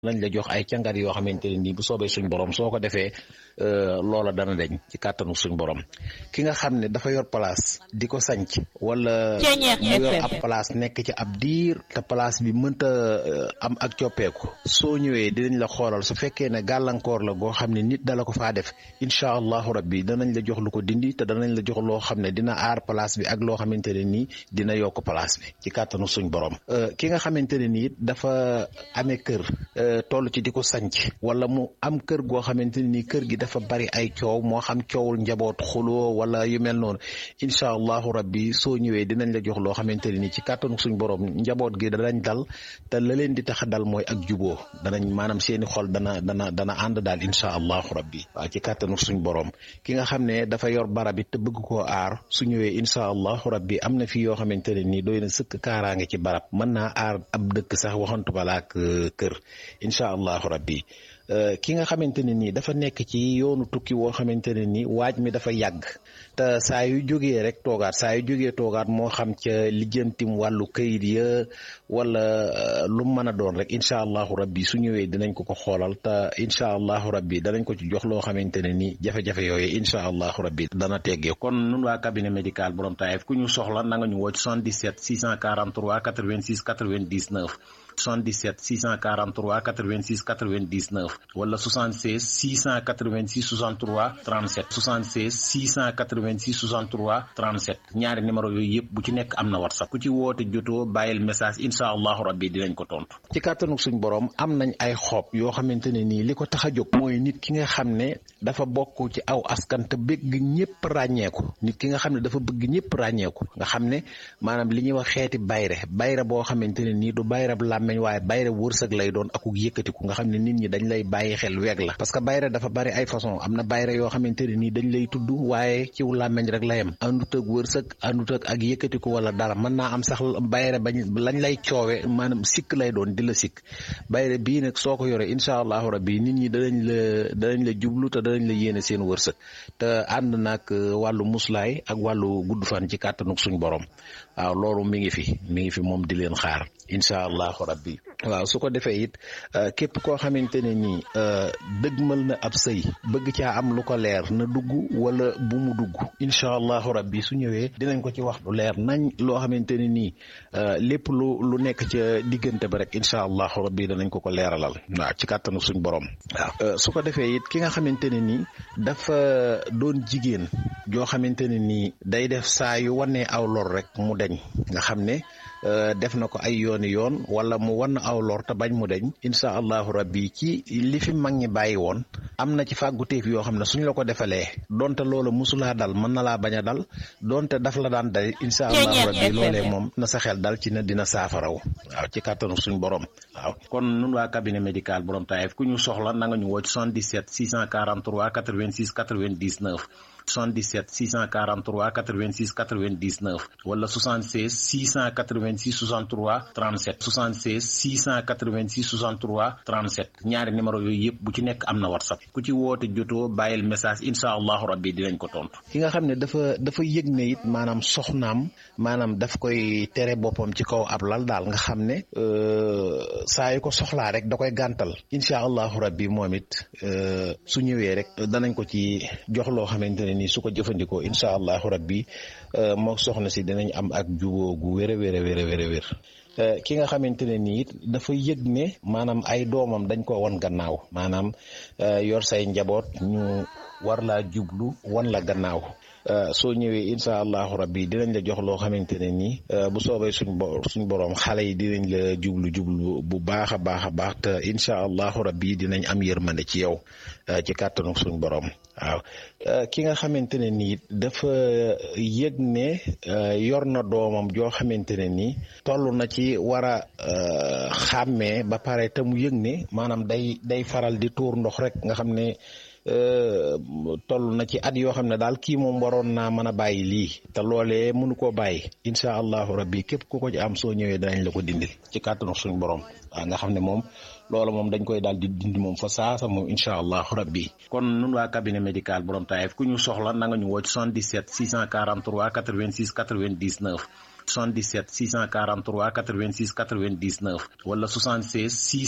nañ la jox ay càngat yoo xamante ne nii bu soobee suñ borom soo ko defee loola dana deñ ci kàttanu suñ borom ki nga xam ne dafa yor place di ko sanc wala mu yor ab place nekk ci ab diir te place bi mënta am ak coppeeku soo ñëwee dinañ la xoolal su fekkee ne gàllankoor la goo xam ne nit dala ko faa def incha allahu rabbi danañ la jox lu ko dindi te danañ la jox loo xam ne dina aar place bi ak loo xamante ne nii dina yokk place bi ci kàttanu suñ borom ki nga xamante ne nii dafa amee kër toll ci di ko sanc wala mu am kër goo xamante ne nii kër gi dafa bari ay coow moo xam coowul njaboot xuloo wala yu mel noonu incha allahu rabbi soo ñëwee dinañ la jox loo xamante ne nii ci kàttanu suñ borom njaboot gi danañ dal te la leen di tax a dal mooy ak juboo danañ maanaam seeni xol dana dana dana ànd daal incha allahu rabbi waaw ci kàttanu suñ borom ki nga xam ne dafa yor barab it te bëgg koo aar su ñëwee incha allahu rabbi am na fi yoo xamante ne nii doy na sëkk kaaraange ci barab mën naa aar ab dëkk sax waxantu balaak kër incha allahu rabbi ki nga xamante ne nii dafa nekk ci yoonu tukki woo xamante ne nii waaj mi dafa yàgg te saa yu jógee rek toogaat saa yu jógee toogaat moo xam ca lijjantim wàllu kayit ya wala lu mën a doon rek incha allahu rabbi su ñëwee dinañ ko ko xoolal te incha allahu rabbi danañ ko ci jox loo xamante ne nii jafe-jafe yooyu incha allahu rabbi dana teggee kon nun waa cabinet médical borom taayef ku ñu soxla na nga ñu woo ci 77 643 86 99 77 643 86 99 wala 76 686 63 37 76 686 63 37 ñaari numéro yooyu yëpp bu ci nekk am na whatsapp ku ci woote jotoo bàyyil message incha allahu rabbi dinañ ko tontu. ci kàttanu suñ borom am nañ ay xob yoo xamante ne nii li ko tax a jóg mooy nit ki nga xam ne dafa bokk ci aw askan te bëgg ñëpp ràññeeku nit ki nga xam ne dafa bëgg ñëpp ràññeeku nga xam ne maanaam li ñuy wax xeeti bayre bayre boo xamante ne nii du bayre bu làmmeñ waaye bayre wërsëg lay doon akuk yëkkatiku nga xam ne nit ñi dañ lay bàyyi xel weeg la parce que bayre dafa bari ay façon am na bayre yoo xamante ne nii dañ lay tudd waaye ciw làmmeñ rek la yem àndut ak wërsëg àndut ak ak yëkkatiku wala dara mën naa am sax bayre bañ lañ lay coowe maanaam sikk lay doon di la sikk bayre bii nag soo ko yore incha allahu rabbi nit ñi danañ la danañ la jublu te danañ la yéene seen wërsëg te ànd nag wàllu muslaay ak wàllu gudd fan ci kàttanuk suñ borom waaw loolu mi ngi fi mi ngi fi moom di leen xaar incha allahu rabbi waaw su ko defee it képp koo xamante ne nii dëgmal na ab sëy bëgg caa am lu ko leer na dugg wala bu mu dugg incha allahu rabbi su ñëwee dinañ ko ci wax lu leer nañ loo xamante ne nii lépp lu lu nekk ca diggante ba rek incha allahu rabbi danañ ko ko leeralal waaw ci kàttanu suñ borom waaw su ko defee it ki nga xamante ne nii dafa doon jigéen joo xamante ne nii day def saa yu wanee aw lor rek mu deñ nga xam ne def na ko ay yooni yoon wala mu wan aw lor te bañ mu deñ incha allahu rabbi ci li fi mag ñi bàyyi woon am na ci fàgguteef yoo xam ne suñ la ko defalee donte loola musulaa dal mën na laa bañ a dal donte daf la daan dal incha allahu rabbi loolee moom na sa xel dal ci ne dina saafaraw waaw ci kàttanu suñ borom waaw kon nun waa cabinet médical borom taayef ku ñu soxla na nga ñu woo ci 77 643 86 99 77 643 86 99 wala 76 686 63 37 76 686 63 37 ñaari numéro yooyu yëpp bu ci nekk am na whatsapp ku ci woote jotoo bàyyil message incha allahu rabbi dinañ ko tontu. ki nga xam ne dafa dafa yëg ne it maanaam soxnaam maanaam daf koy tere boppam ci kaw ab lal daal nga xam ne saa yu ko soxlaa rek da koy gàntal incha allahu rabbi moom it su ñëwee rek danañ ko ci jox loo xamante ne nii su ko jëfandikoo incha allahu rabbi moo soxna si dinañ am ak juboo gu wér a wér a wér a wér a wér ki nga xamante ne nii it dafa yëg ne maanaam ay doomam dañ ko wan gannaaw maanaam yor say njaboot ñu war laa jublu wan la gannaaw soo ñëwee incha allahu rabbi dinañ la jox loo xamante ne nii bu soobee suñ bo suñ borom xale yi dinañ la jublu jublu bu baax a baax a baax te incha allahu rabbi dinañ am yërmande ci yow ci kàttanu suñ borom waaw ki nga xamante ne nii dafa yëg ne yor na doomam joo xamante ne nii toll na ci war a xàmmee ba pare te mu yëg ne maanaam day day faral di tuur ndox rek nga xam ne toll na ci at yoo xam ne daal kii moom waroon naa mën a bàyyi lii te loolee mënu koo bàyyi incha allahu rabbi képp ku ko ci am soo ñëwee danañ la ko dindil ci kàttanu suñu borom waaw nga xam ne moom loolu moom dañ koy daal di dindi moom fa saasa moom incha allahu rabbi kon nun waa cabinet médical borom taayef ku ñu soxla na nga ñu woo ci 77 643 86 99 77 643 86 99 wala 76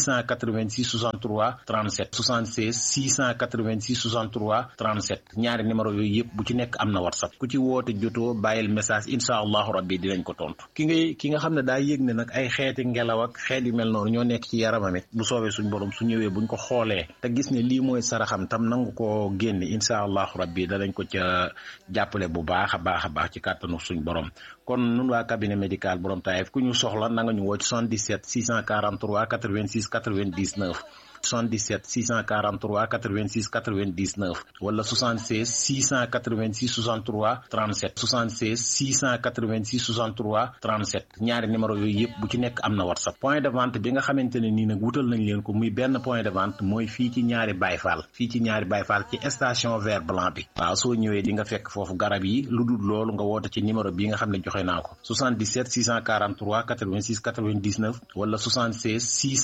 686 63 37 76 686 63 37 ñaari numéro yooyu yëpp bu ci nekk am na whatsapp ku ci woote jotoo bàyyil message incha allahu rabbi dinañ ko tontu ki ngay ki nga xam ne daa yëg ne nag ay xeeti ngelaw ak xeet yu mel noonu ñoo nekk ci yaramam it bu soobee suñ borom su ñëwee buñ ko xoolee te gis ne lii mooy saraxam tam nangu ko génne incha allahu rabbi danañ ko ca jàppale bu baax a baax a baax ci kàttanu suñ borom kon nun waa cabinet médical borom Taïf ku ñu soxla na nga ñu woo ci 77 643 86 99 77 643 86 99 wala 76 686 63 37 76 686 63 37 ñaari numéro yooyu yëpp bu ci nekk am na whatsapp point de vente bi nga xamante ne nii nag wutal nañ leen ko muy benn point de vente mooy fii ci ñaari bayfaal fii ci ñaari bayfaal ci station vert blanc bi waaw soo ñëwee di nga fekk foofu garab yi lu dul loolu nga woote ci numéro bi nga xam ne joxe naa ko 77 643 86 99 wala 76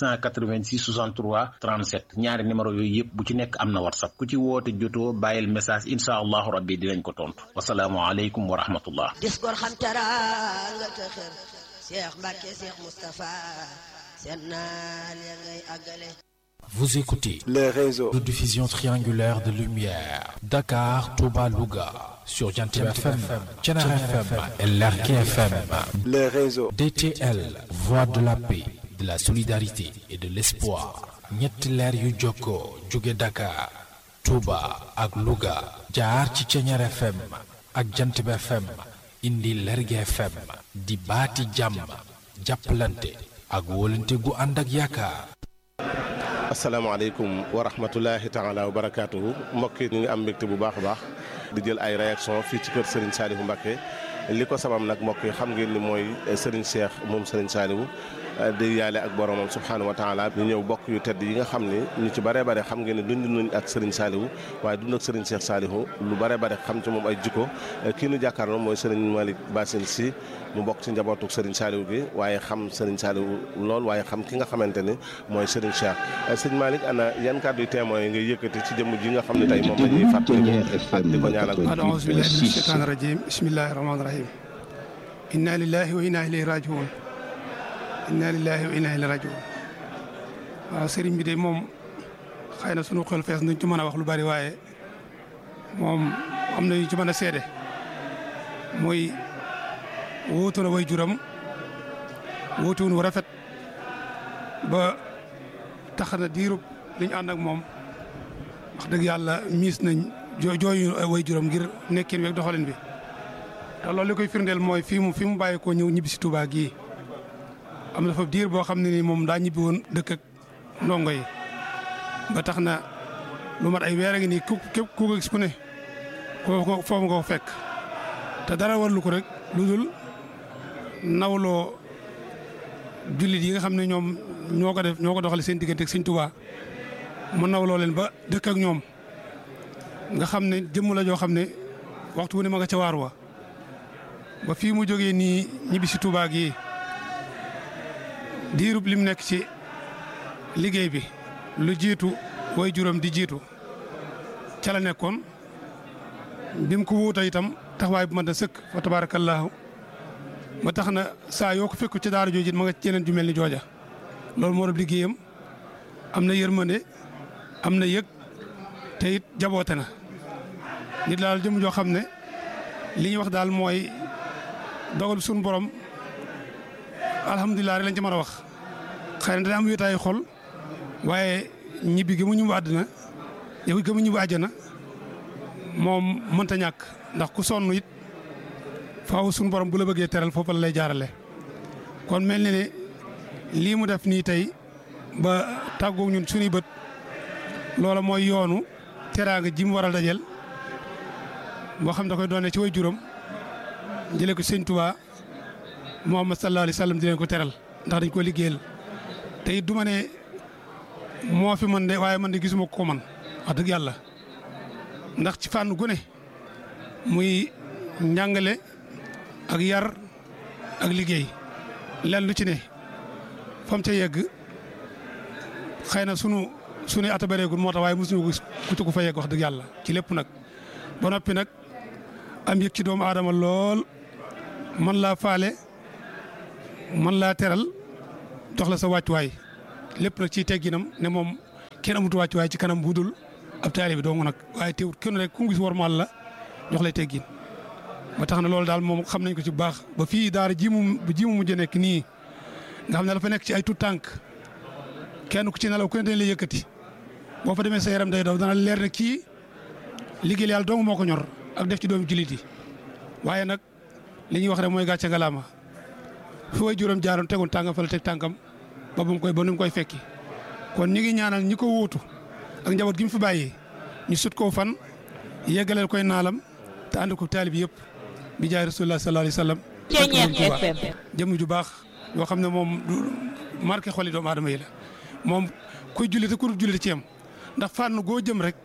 686 63 37 ñaari numéro yooyu yëpp bu ci nekk am na whatsapp ku ci woote jotoo bàyyil message incha allahu rabbi dinañ ko tontu wasalaamualeykum wa rahmatullah dis gor xam teraanga te xër Cheikh Mbacke Cheikh Moustapha seen naal ya ngay àggale Vous écoutez les réseaux de diffusion triangulaire de lumière Dakar, Touba, Louga sur Jantib FM, Thiénaba FM et Lergui FM. les réseaux DTL, voix de la paix, de la solidarité et de l'espoir. ñetti leer yu jokkoo jóge Dakar, Touba ak Louga jaar ci Thiénaba FM ak Jantib FM indi Lergui FM di baati jàmm jàppalante ak wóolante gu ànd ak yaakaar. asalaamaaleykum wa rahmatulahi taala wa barakaatuhu mbokk yi ñu ngi am mbégte bu baax a baax di jël ay réaction fii ci kër Serigne Saliou Mbacké li ko sabab nag mbokk yi xam ngeen ni mooy Serigne Cheikh moom Serigne Saliou di yaale ak boromam subxanahu wa taala ñu ñëw bokk yu tedd yi nga xam ne ñu ci bare bare xam ngeen ne dund nañ ak Serigne Saliou waaye dund ak Serigne Cheikh Saliou lu bare bare xam ci moom ay jikko kii nu jàkkaarloo mooy Serigne Malick Bassine Sy mu bokk ci njabootu Serigne Saliou gi waaye xam Serigne Saliou lool waaye xam ki nga xamante ne mooy Serigne Cheikh sëñ Malick ana yan kàddu yu témoin yi ngay yëkkati ci jëmm ji nga xam ne tey moom la ñuy fàttali ak di ko ñaanal أعوذ بالله من الشيطان الرجيم بسم الله الرحمن الرحيم إنا لله وإنا إليه راجعون إنا لله وإنا إليه راجعون waaw sëriñ bi de moom xëy na sunu xel fees nañ ci mën a wax lu bari waaye moom am na yu ci mën a seede muy wóotu na way juram wóotuwun wu rafet ba tax na diirub li ñu ànd ak moom wax dëgg yàlla miis nañ joo jooyu way juram ngir nekkin weeg doxalin bi te loolu li koy firndeel mooy fii mu fi mu bàyyi koo ñëw ñibbi si Touba gii am na fa diir boo xam ne ni moom daa ñibbi woon dëkk ak ndongo yi ba tax na lu mat ay weer a ngi nii ku képp ku ko gis ku ne foofu foofu nga ko fekk te dara warlu ko rek lu dul nawloo jullit yi nga xam ne ñoom ñoo ko def ñoo ko doxale seen diggante ak Sëñ Touba mu nawloo leen ba dëkk ak ñoom nga xam ne jëmm la joo xam ne waxtu wu ne ma nga ca waar wa ba fii mu jógee nii ñibbi si Touba gi diirub lim nekk ci liggéey bi lu jiitu way juróom di jiitu ca la nekkoon bi mu ko wuuta itam taxawaay bu mën a sëkk fa tabaarakallaahu ba tax na saa yoo ko fekku ci daara jooju ma nga ci yeneen ju mel ni jooja loolu moo doon liggéeyam am na yërmande am na yëg te it jaboote na nit daal jëm joo xam ne li ñuy wax daal mooy dogal suñu borom alhamdulilah rek lañ ci mën a wax xëy na dana am wéetaayu xol waaye ñibbi gi mu ñibbu àddina yow gi mu ñibbu àjjana moom mënta ñàkk ndax ku sonn it faaw suñu borom bu la bëggee teral foofu la lay jaarale kon mel ni ne lii mu def nii tey ba tàggoog ñun suñuy bët loola mooy yoonu teraanga ji mu war a dajel boo xam da koy doone ci way juróom jëlee ko sëñ Tuubaa Muhammad sallallahu alayhi wa sallam di leen ko teral ndax dañ ko liggéeyal te it du ma ne moo fi man de waaye man de gisuma ko man wax dëgg yàlla ndax ci fànn gu ne muy njàngale ak yar ak liggéey len lu ci ne fam ca yegg xëy na sunu sunu ata bareegul moo tax waaye mosuñu ko ku ci ko fa yegg wax dëgg yàlla ci lépp nag ba noppi nag am yëg ci doomu aadama lool man laa faale man laa teral jox la sa wàccuwaay lépp nag ciy tegginam ne moom kenn amut wàccuwaay ci kanam bu dul ab taalibe dong nag waaye teewut kenn rek ku gis warmaal la jox lay teggin ba tax na loolu daal moom xam nañ ko ci bu baax ba fii daara ji mu ji mu mujj nekk nii nga xam ne dafa nekk ci ay tout tànk kenn ku ci nelaw ku ne dañ lay yëkkati boo fa demee sa yaram day daw dana leer ne kii liggéey yàlla dong moo ko ñor ak def ci doomu jullit yi waaye nag li ñuy wax rek mooy gàcce ngalaama fi way juróom jaaroon tegoon tàngam fa la teg tànkam ba bu mu koy ba nu mu koy fekki kon ñi ngi ñaanal ñi ko wuutu ak njaboot gi mu fi bàyyi ñu sut koo fan yeggaleel koy naalam te ànd ko taalib yëpp bi jaay rasulullah sallallahu alayhi wa sallam Ceeñeex FM jëmm ju baax yoo xam ne moom du marqué xoli doomu aadama yi la moom kuy julli te ku dul julli ci yam ndax fànn goo jëm rek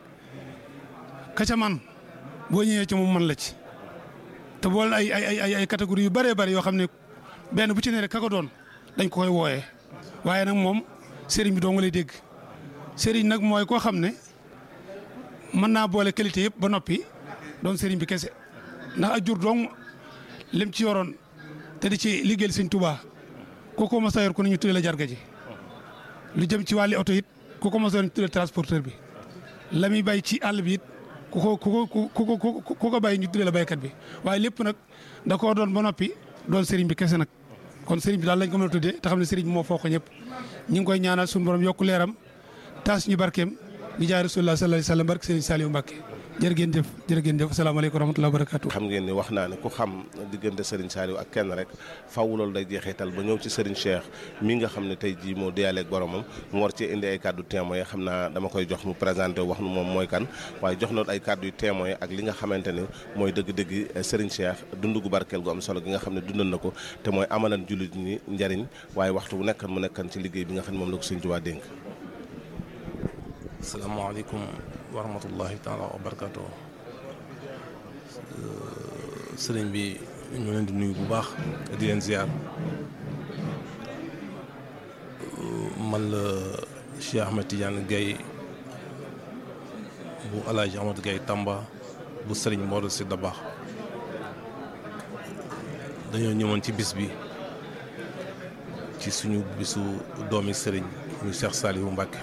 ka ca man boo ñëwee ci moom man la ci te boole ay ay ay ay catégorie yu bëree bëri yoo xam ne benn bu ci ne rek ka ko doon dañ ko koy wooyee waaye nag moom sëriñ bi doo nga lay dégg sëriñ nag mooy koo xam ne mën naa boole qualité yëpp ba noppi doon sëriñ bi kese ndax ak jur dong lim ci yoroon te di ci liggéeyal sëñ Tuubaa ku ko mos a yor ko ni ñu tuddee la jarga ji lu jëm ci wàlli oto it ku ko mos a yor ñu tuddee transporteur bi la muy bay ci àll bi it ku ko ku ko ku ko ku ko bay ñu tuddee la baykat bi waaye lépp nag da koo doon ba noppi doon sëriñ bi kese nag kon sëriñ bi daal lañ ko mën a tuddee te xam ne sëriñ bi moo foo ko ñëpp ñu ngi koy ñaanal suñu borom yokku leeram taas ñu barkeem di jaay rasulullah sallallahu alayhi wa sallam barke sëriñ Saliou Mbacke jërë ngeen jëf jërë ngeen jëf asalaamaaleykum wa rahmatulah wa barakatu xam ngeen ni wax naa ne ku xam diggante Serigne Saliou ak kenn rek faw loolu day jeexital ba ñëw ci Serigne Cheikh mi nga xam ne tey jii moo diyaaleeg boromam mu war cee indi ay kàddu témoin xam naa dama koy jox mu présenté wax nu moom mooy kan waaye jox na ay kàddu yu témoin ak li nga xamante ne mooy dëgg-dëgg Serigne Cheikh dund gu barkeel gu am solo gi nga xam ne dundal na ko te mooy amalan jullit ñi njariñ waaye waxtu bu nekkan mu nekkan ci liggéey bi nga xam ne moom la ko Serigne Touba dénk asalaamaaleykum wa rahmatullahi taala wa barakatu sëriñ bi ñu leen di nuyu bu baax di leen ziar man la Cheikh Ahmed Tidiane Gaye bu Alaaji Ahmed Gaye Tamba bu sëriñ Modou Sy Dabakh dañoo ñëwoon ci bis bi ci suñu bisu doomi sëriñ muy Cheikh Saliou Mbacké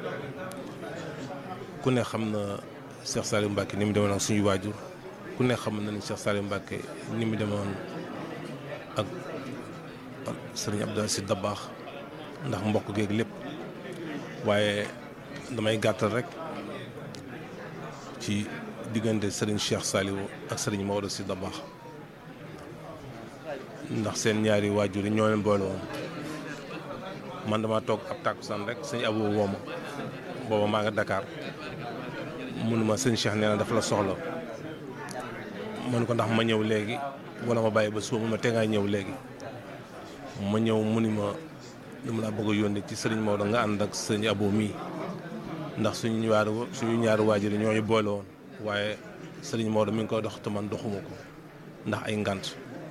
ku ne xam na Cheikh Saliou Mbacké ni mu demoon ak suñu waajur ku ne xam na ni Cheikh Saliou Mbacké ni mu demoon ak sëriñ Abdou Sy Dabakh ndax mbokk geeg lépp waaye damay gàttal rek ci diggante sëriñ Cheikh Saliou ak sëriñ Maodo Sy Dabakh ndax seen ñaari waajur yi ñoo leen boole woon man dama toog ab tàkkusaan rek sëñ Abou wooma booba maa nga Dakar munuma sëñ Cheikh nee na dafa la soxla man ko ndax ma ñëw léegi wala ma bàyyi ba suba mun ma te ngaa ñëw léegi ma ñëw mu ni ma dama laa bëgg a yónni ci sëriñ Maodo nga ànd ak sëñ Abo mii ndax suñu ñaari suñu ñaari waajur yi ñooñu boole woon waaye sëriñ Maodo mi ngi koy dox te man doxuma ko ndax ay ngant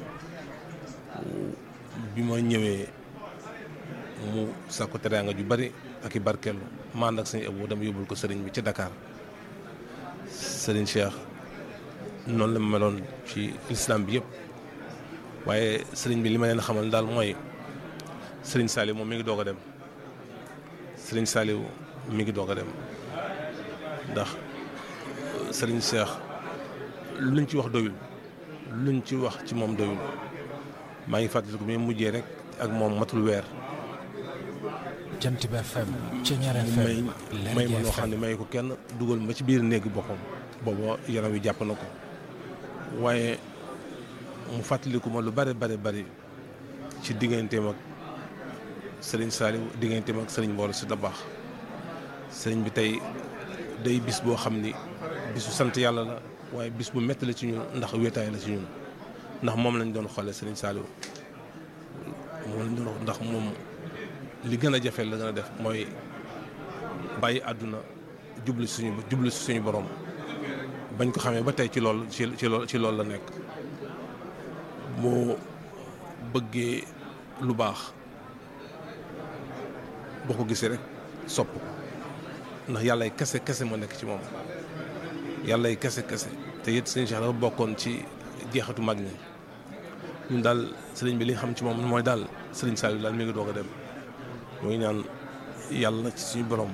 bi ma ñëwee mu sàkku teraanga ju bari ak i barkeelu ma ànd ak sëñ Abo dama yóbbul ko sëriñ bi ci Dakar sëriñ Cheikh noonu la ma meloon ci lislaam bi yëpp waaye sëriñ bi li ma leen xamal daal mooy sëriñ Saliou moom mi ngi doog a dem sëriñ Saliou mi ngi doog a dem ndax sëriñ Cheikh luñ ci wax doyul luñ ci wax ci moom doyul maa ngi fàttaliku bi mujjee rek ak moom matul weer. jant bi FM Ceeñaar may FM may ma loo xam ne may ko kenn dugal ma ci biir néegi boppam booba yaram wi jàpp na ko waaye mu fàttaliku ma lu bare bare bari ci digganteem ak sëriñ Saliou digganteem ak sëriñ Mor Sy Dabakh sëriñ bi tey day bis boo xam ni bisu sant yàlla la waaye bis bu metti la ci ñun ndax wéetaay la ci ñun ndax moom lañ doon xoolee sëriñ Saliou moom lañ doon ndax moom li gën a jafe la gën a def mooy bàyyi àdduna jublu si suñu jublu si suñu borom bañ ko xamee ba tey ci lool ci ci lool ci loolu la nekk moo bëggee lu baax boo ko gisee rek sopp ko ndax yàllay kese kese moo nekk ci moom yàllay kese kese te it sëñ Cheikh dafa bokkoon ci jeexatu mag ñi ñun daal sëriñ bi li xam ci moom mooy daal Serigne Saliou daal mi ngi doog a dem ñu ngi ñaan yàlla na ci suñu borom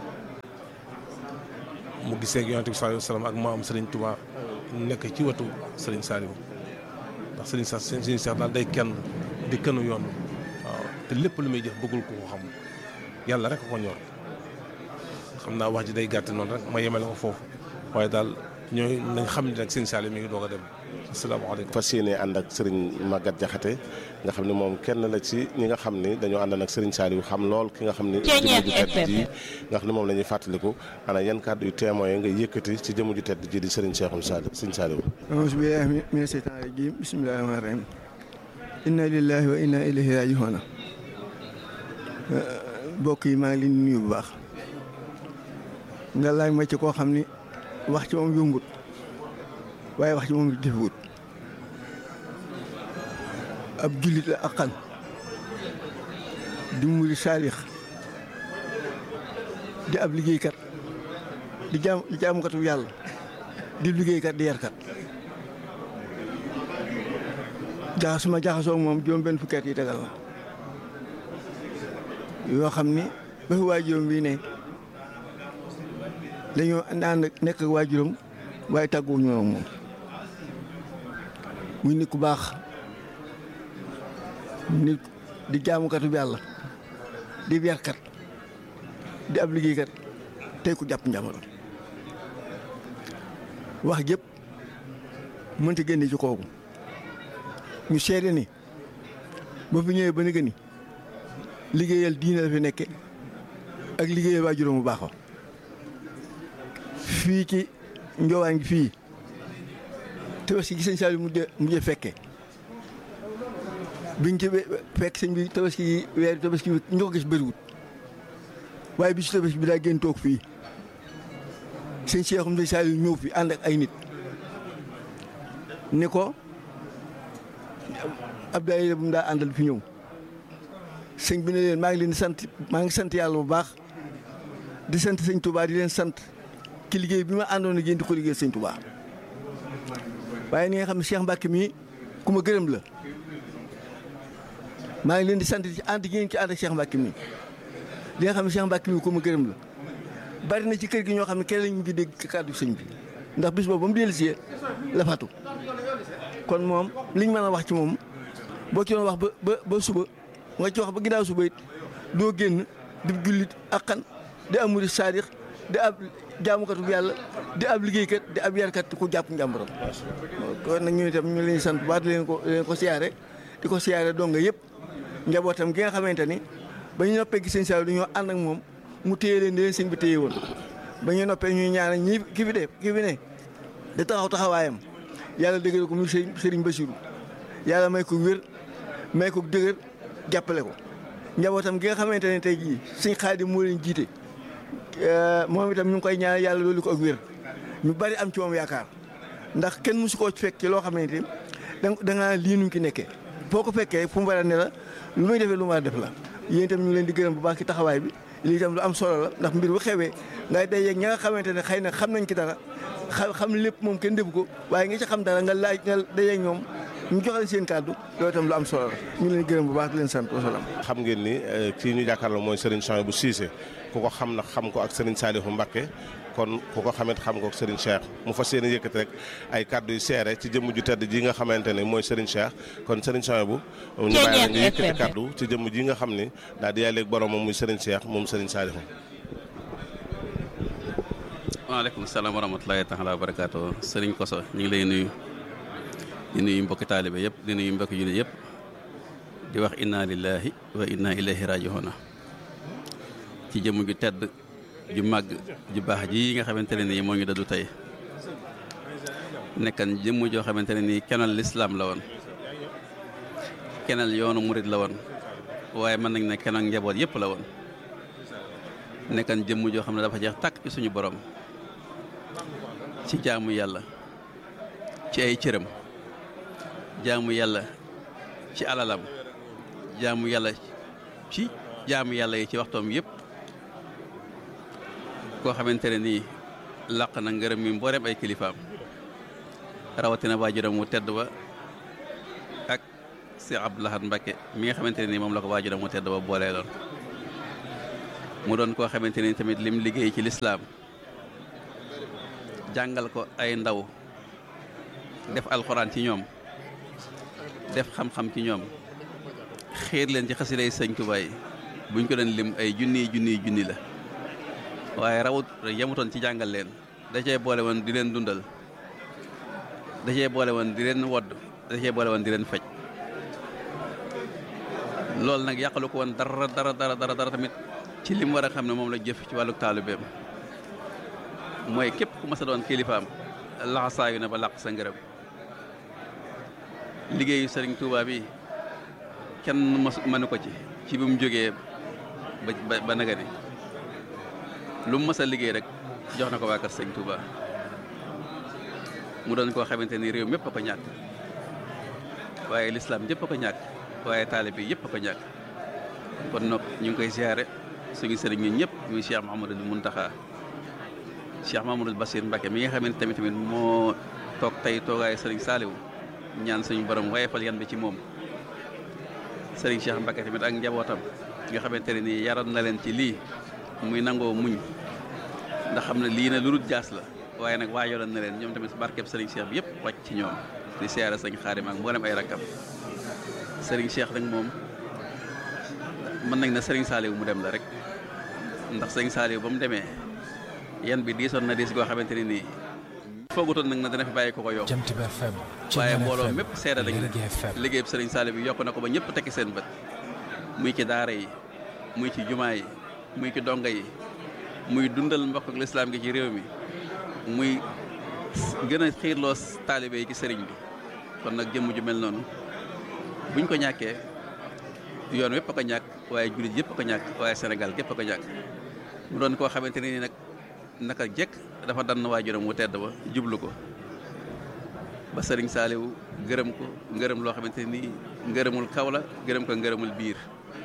mu gisee ak yonent bi sallallahu alayhi wa sallam ak maam Serigne Touba nekk ci wetu Serigne Saliou ndax Serigne Sa Serigne Cheikh daal day kenn di kënu yoon waaw te lépp lu muy jëf bëggul ko ko xam yàlla rek ko ñor xam naa wax ji day gàtt noonu rek ma yemale ko foofu waaye daal ñooy nañ xam ne nag Serigne Saliou mi ngi doog a dem asalaamaaleykum. fas yéene ànd ak Serigne Maguette Diakhaté nga xam ne moom kenn la ci ñi nga xam ni dañoo ànd ak Serigne Saliou xam lool ki nga xam ni jëmm ju tedd ji nga xam ne moom la ñuy fàttaliku ana yan kàddu yu témoin nga yëkkati ci jëmm ju tedd ji di Serigne Cheikhoul Saliou Serigne Saliou auzu billaahi mina seytaani rajiim bismillaahi rahmaani rahiim inna lillahi wa inna ilayhi raaji'uun mbokk yi maa ngi leen di nuyu bu baax nga laaj ma ci koo xam ni wax ci moom yombut waaye wax ci moom defewut ab jullit la aqan di muri saalix di ab liggéeykat di jaam di jaamukatu yàlla di liggéeykat di yarkat jaax suma jaxasoo moom juróom benn fukki at yi tegal la yoo xam ni ba fi waajuram bii ne dañoo ànd nekk ak waajuram waaye tàgguwuñu ak moom muy nit ku baax nit di jaamukatu bi yàlla di yarkat di ab liggéeykat tey ku jàpp njàmbur wax jëpp mënta génne ci kooku ñu seede ni ba fi ñëwee ba ni gëni liggéeyal diine la fi nekke ak liggéeyal waajuram bu baax wa fii ci njoowaan gi fii tabaski gi sëñ Saliou mujjee mujjee fekke biñ ci fekk sëñ bi tabaski gi weer tabaski bi ñu ko gis bëriwut waaye bi ci tabaski bi daa gën toog fii sëñ Cheikhoum sëñ Saliou ñëw fi ànd ak ay nit ni ko ab daayira bu mu daa àndal fi ñëw sëñ bi ne leen maa ngi leen di sant maa ngi sant yàlla bu baax di sant sëñ Touba di leen sant ci liggéey bi ma àndoon ak yéen di ko liggéey sëñ Touba waaye ni nga xam ne Cheikh Mbacke mii ku ma gërëm la maa ngi leen di sant ci ànd ngeen ci ànd ak Cheikh Mbacke mii li nga xam ne Cheikh Mbacke mii ku ma gërëm la bari na ci kër gi ñoo xam ne kenn lañu ngi dégg kàddu sëñ bi ndax bis boobu ba mu dellusee la fatu kon moom liñ mën a wax ci moom boo ci doon wax ba ba ba suba nga ci wax ba ginnaaw suba it doo génn di jullit ak xan di am murid saadix di ab jaamukatu yàlla di ab liggéeykat di ab yarkat ku jàpp njàmburam kon nag ñu itam ñu leen sant bu baax di leen ko di leen ko siyaare di ko siyaare donga yëpp njabootam gi nga xamante ni ba ñu noppee gis sëñ Saliou dañoo ànd ak moom mu téye leen di leen sëñ bi téye woon ba ñu noppee ñuy ñaanal ñi ki fi de ki fi ne di taxaw taxawaayam yàlla dëgëral ko muy sëriñ Bassirou yàlla may ko wér may ko dëgër jàppale ko njabootam gi nga xamante ne tey jii sëñ Xaadim moo leen jiite moom itam ñu ngi koy ñaanal yàlla loolu ko ak wér ñu bari am ci moom yaakaar ndax kenn mësu koo fekk ci loo xamante ni da nga lii nuñ ki nekkee boo ko fekkee fu mu war a ne la lu muy defee lu mu war a def la yéen itam ñu ngi leen di gërëm bu baax ci taxawaay bi lii itam lu am solo la ndax mbir bu xewee ngay day yeeg ña nga xamante ne xëy na xam nañ ci dara xam lépp moom kenn defu ko waaye nga ci xam dara nga laaj nga day yeeg ñoom ñu jox leen seen kàddu loolu itam lu am solo la ñu leen gërëm bu baax di leen sant wasalaam. xam ngeen ni kii ñu jàkkaarloo mooy Serigne Souhaïbou Cissé ku ko xam na xam ko ak Serigne Saliou Mbacké kon ku ko xamit xam ko ak Serigne Cheikh mu fas yéene yëkkati rek ay kàddu yu seere ci jëmm ju tedd ji nga xamante ne mooy Serigne Cheikh kon Serigne Souhaïbou ñu bàyyi la nga yëkkati kàddu ci jëmm ji nga xam ni daal di yaay léegi borom moom muy Serigne Cheikh moom Serigne Saliou. waaleykum salaam wa rahmatulahi taala wa barakaatu Serigne Koso ñu ngi lay nuyu. di nuyu mbokki taalibe yëpp di nuyu mbokki jullit yëpp di wax inna lillahi wa inna ilayhi raji'un ci jëmm ju tedd ju màgg ju baax ji nga xamante ne nii moo ngi dëddu tey nekkan jëmm joo xamante ne nii kenal lislaam la woon kenal yoonu murit la woon waaye mën nañ ne kenal njaboot yëpp la woon nekkan jëmm joo xam ne dafa jeex tàkk ci suñu borom ci jaamu yàlla ci ay cëram jaamu yàlla ci alalam jaamu yàlla ci jaamu yàlla yi ci waxtoom yëpp koo xamante ne nii làq na ngërëm mi mbooreem ay kilifaam rawatina waajuram mu tedd ba ak Cheikh Abdou Lahad Mbacké mi nga xamante ne nii moom la ko waajuram mu tedd ba boolee loon mu doon koo xamante ni tamit lim liggéey ci lislaam jàngal ko ay ndaw def alxuraan ci ñoom def xam-xam ci ñoom xiir leen ci xasiday sëñ Tuubaa yi buñ ko doon lim ay junniy junniy junni la waaye rawut yemutoon ci jàngal leen da cee boole woon di leen dundal da cee boole woon di leen wodd da cee boole woon di leen faj loolu nag yàqalu ko woon dara dara dara dara dara tamit ci lim war a xam ne moom la jëf ci wàllu taalibeem mooy képp ku mas a doon kilifaam laxasaayu na ba làq sa ngërëm liggéeyu sëriñ Touba bi kenn mas mënu ko ci ci bi mu jógee ba ba naga ni lu mu mas a liggéey rek jox na ko waa kër sëriñ Touba mu doon koo xamante ni réew mépp a ko ñàkk waaye lislaam yëpp a ko ñàkk waaye taalib yi yëpp a ko ñàkk kon nag ñu ngi koy ziare suñu sëriñ ñun ñëpp muy Cheikh Mouhamadul Mountakha Cheikh Mouhamadul Bassir Mbacké mi nga xamante tamit tamit moo toog tey toogaayu sëriñ Saliou ñaan suñu borom wayefal yan bi ci moom sëriñ Cheikh Mbacké tamit ak njabootam nga xamante ne nii yaroon na leen ci lii muy nangoo muñ ndax xam ne lii na lu dul jaas la waaye nag waajaloon na leen ñoom tamit barkeb sëriñ Cheikh bi yëpp wàcc ci ñoom di siyaare sëriñ Xaadim ak mboolem ay rakkam sëriñ Cheikh nag moom mën nañ na sëriñ Saliou mu dem la rek ndax sëriñ Saliou ba mu demee yan bi diisoon na diis goo xamante ne nii foogutoon nag na dana fi bàyyi ko ko yokk Jant bi FM waaye mbooloo mépp seede lañ ne Lergui FM liggéeyub sëriñ Saliou bi yokk na ko ba ñëpp tekki seen bët muy ci daara yi muy ci jumaa yi muy ci donga yi muy dundal mbokk ak lislaam gi ci réew mi muy gën a xiirloo taalibe yi ci sëriñ bi kon nag jëmm ju mel noonu buñ ko ñàkkee yoon wépp a ko ñàkk waaye jullit yëpp a ko ñàkk waaye Sénégal gépp a ko ñàkk mu doon koo xamante ni nag naka jekk dafa dann waajuram wu tedd ba jublu ko ba sëriñ Saaliwu gërëm ko ngërëm loo xamante ni ngërëmul kaw la gërëm ko ngërëmul biir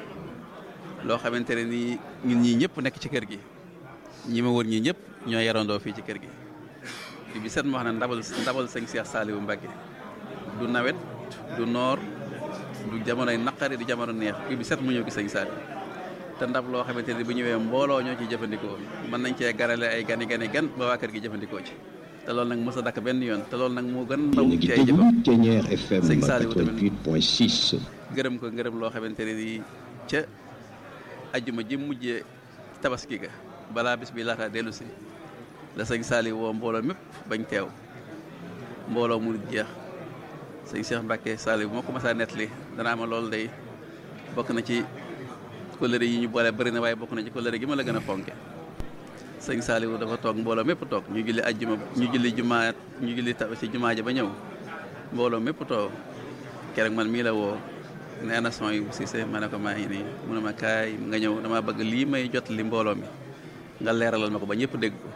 loo xamante ne nii ñun ñii ñëpp nekk ci kër gi ñi ma wër ñii ñëpp ñoo yarandoo fii ci kër gi bi bi set ma wax ne ndabal ndabal sëñ Cheikh Saaliwu Mbacké du nawet du noor du jamonoy naqari du jamono neex bi bi set mu ñëw gi sëñ Saaliw te ndab loo xamante ne bu ñëwee mbooloo ñoo ciy jëfandikoo mën nañ cee garale ay gani gani gan ba waa kër gi jëfandikoo ci te loolu nag mos a dakk benn yoon te loolu nag moo gën ndaw ci ay jëfam Ténière FM Sëñ Saliou tamit. 88.6. gërëm ko ngërëm loo xamante ne nii ca ajjuma ji mujjee tabaski ga balaa bis bi laataa dellu si la sëñ Saliou woo mbooloo mépp bañ teew mbooloo mu jeex sëñ Cheikh Mbacké Saliou bu ma ko mas a nettali danaa ma loolu day bokk na ci kóllëre yi ñu boole bëri na waaye bokk na ci kóllëre gi ma la gën a fonke sëñ Saliou dafa toog mbooloo mépp toog ñu julli ajjuma ñu julli jumaa ñu julli ta ci jumaa ja ba ñëw mbooloo mépp toog keroog man mii la woo ne ana son yu Cissé ma ne ko maa ngi nii mu ne ma kaay nga ñëw dama bëgg lii may jot li mbooloo mi nga leeralal ma ko ba ñëpp dégg ko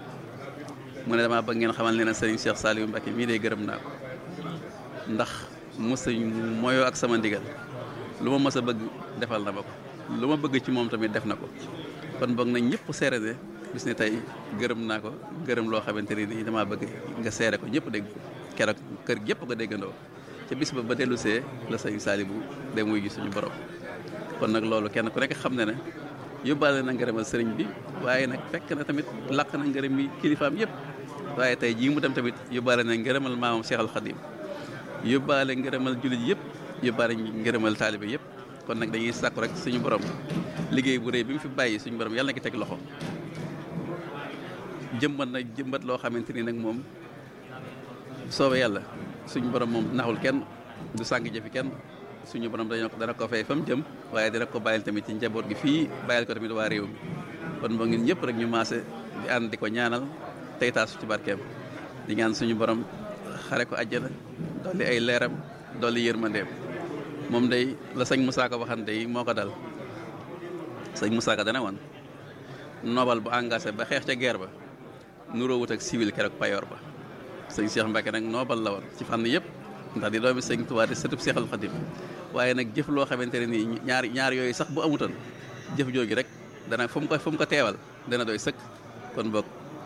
mu ne damaa bëgg ngeen xamal ne na sëriñ Cheikh Saliou Mbacké mii day gërëm naa ko ndax mos a moyoo ak sama ndigal lu ma mës a bëgg defal na ma ko lu ma bëgg ci moom tamit def na ko kon boog nañ ñëpp seere ne bis ne tey gërëm naa ko gërëm loo xamante ne nii damaa bëgg nga seere ko ñëpp dégg ko keroog kër gi yëpp ko déggandoo ca bis ba ba dellu see la sëñ Saliou dem wuy gi suñu borom kon nag loolu kenn ku nekk xam ne ne yóbbaale na ngërëmal sëriñ bi waaye nag fekk na tamit làq na ngërëm yi kilifaam yëpp waaye tey jii mu dem tamit yóbbaale na ngërëmal maamam Cheikh Al Khadim yóbbaale ngërëmal jullit yëpp yóbbaale ngërëmal taalibe yëpp kon nag dañuy sàkku rek suñu borom liggéey bu rëy bi mu fi bàyyi suñu borom yàlla na ki teg loxo jëmbat na jëmbat loo xamante ni nag moom soobee yàlla suñu borom moom naxul kenn du sànq jëfi kenn suñu borom dañoo dana ko fay fa mu jëm waaye dina ko bàyyil tamit ci njaboot gi fii bàyyil ko tamit waa réew mi kon moo ngi ñëpp rek ñu maase di ànd di ko ñaanal tey taasu ci barkeem di ñaan suñu borom xare ko àjjana dolli ay leeram dolli yërmandeem moom day la sëñ Moussa Ka waxante yi moo ko dal sëñ Moussa Ka dana woon nobal bu engagé ba xeex ca guerre ba nuroo wut ak civil keroog payoor ba sëñ Cheikh Mbacké nag noobal la woon ci fànn yëpp ndax di doomi sëñ Tuubaa di sëtub Seexal Xadim waaye nag jëf loo xamante ne nii ñaar ñaar yooyu sax bu amutoon jëf jooju rek dana fu mu ko fu mu ko teewal dana doy sëkk kon boog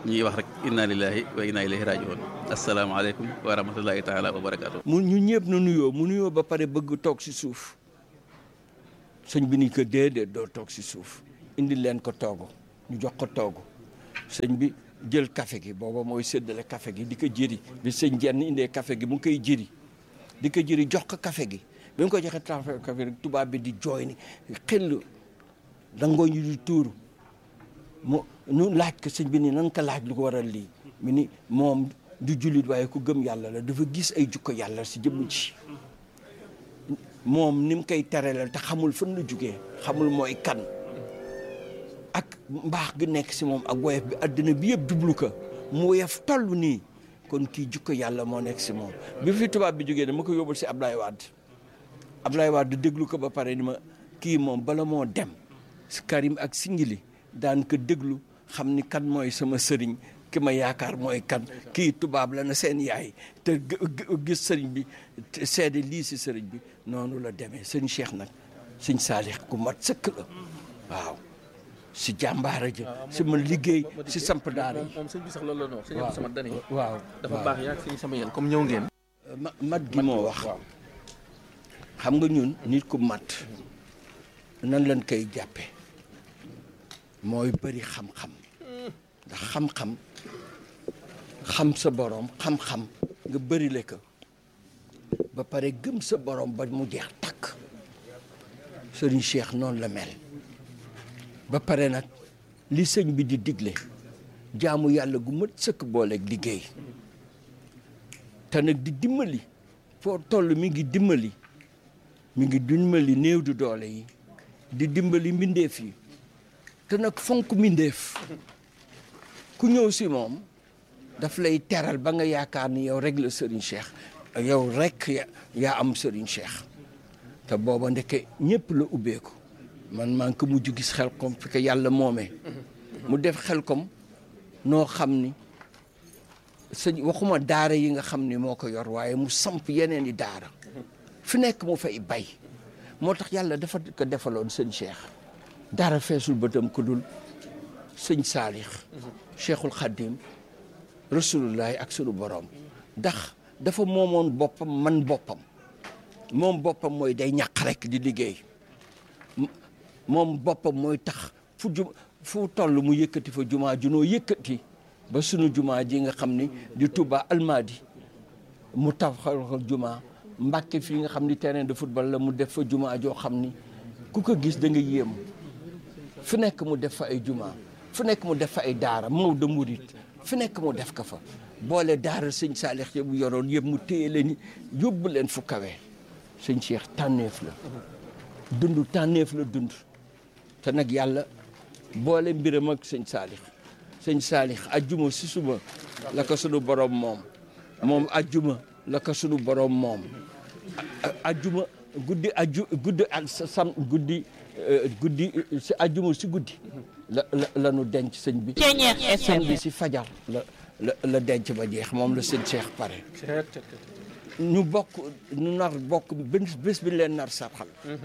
ñuy wax rek inna lillahi wa inna ilayhi rajiun asalaamaaleykum wa rahmatullahi taala wa barakaatu. mu ñu ñëpp nu nuyoo mu nuyoo ba pare bëgg toog si suuf sëñ bi ni ko déedéet doo toog si suuf indi leen ko toogu ñu jox ko toogu sëñ bi jël café gi booba mooy séddale café gi di ko jëri bi sëñ jenn indee café gi mu ngi koy jëri di ko jëri jox ko café gi bi nga ko joxee café rek tubaab bi di jooy ni xel dangoo ñu di tuuru mu nu laaj ko sëñ bi ni nan ko laaj lu ko waral lii mu ni moom du jullit waaye ku gëm yàlla la dafa gis ay jukko yàlla si jëmm ji moom ni mu koy terelal te xamul fan la jugee xamul mooy kan ak mbaax gi nekk si moom ak woyof bi àddina bi yëpp jublu ko mu woyof toll nii kon kii jukko yàlla moo nekk si moom bi fi tubaab bi jógee dama ko yóbbul si Ablaye Wade Ablaye Wade déglu ko ba pare ni ma kii moom bala moo dem si Karim ak Singili daan ko déglu xam ni kan mooy sama sëriñ ki ma yaakaar mooy kan kii tubaab la na seen yaay te gis sëriñ bi seede lii si sëriñ bi noonu la demee sëñ Cheikh nag sëñ Saalix ku mat sëkk la waaw si jàmbaara ji si ma liggéey si samp daara yi moom sëñ bi sax loolu la ñu wax sëñ Abdou Samad dani waaw dafa baax yaa sëñ sama yéen comme ñëw ngeen mat gi moo wax xam nga ñun nit ku mat nan lañ koy jàppe mooy bëri xam-xam ndax xam-xam xam sa borom xam-xam nga bëri le ko ba pare gëm sa borom ba mu jeex takk sëriñ Cheikh noonu la mel ba pare nag li sëñ bi di digle jaamu yàlla gu mat sëkk booleeg liggéey te nag di dimbali foo toll mi ngi dimbali mi ngi dimbali néew du doole yi di dimbali mbindeef yi te nag fonk mbindeef ku ñëw si moom daf lay teral ba nga yaakaar ni yow rek la Serigne Cheikh yow rek yaa am Serigne Cheikh te booba ndeke ñëpp la ubbeeku man maa ngi ko mujj gis xel kom fi ko yàlla moomee mu def xel kom noo xam ni sëñ waxuma daara yi nga xam ni moo ko yor waaye mu samp yeneen i daara fi nekk mu fay bay moo tax yàlla dafa ko defaloon sëñ Cheikh dara feesul bëtam ku dul sëñ Saalix Cheikhul Khadim rasulullahi ak sunu borom ndax dafa moomoon boppam man boppam moom boppam mooy day ñàq rek di liggéey moom boppam mooy tax fu ju fu toll mu yëkkati fa jumaa junoo yëkkati ba sunu jumaa ji nga xam ni di Touba Almadi mu taxawal ko jumaa Mbàkke fii nga xam ni terrain de football la mu def fa jumaa joo xam ni ku ko gis da nga yéem fu nekk mu def fa ay jumaa fu nekk mu def fa ay daara Maodo Murit fu nekk mu def ko fa boole daara sëñ Saalix yëpp yoroon yëpp mu téye leen yóbbu leen fu kawe sëñ Cheikh tànneef la dund tànneef la dund te nag yàlla boole mbiram ak sëñ Saalix sëñ Saalix ajjuma si suba la ko sunu borom moom moom ajjuma la ko sunu borom moom ajjuma guddi aju guddi ak sam guddi guddi si ajjuma si guddi la la la nu denc sëñ bi sëñ bi si fajar la la la denc ba jeex moom la sëñ Cheikh pare ñu bokk ñu nar bokk bés bés bi leen nar sarxal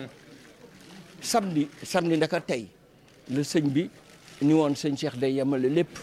samedi samedi ndaka tey la sëñ bi ni woon sëñ Cheikh day yemale lépp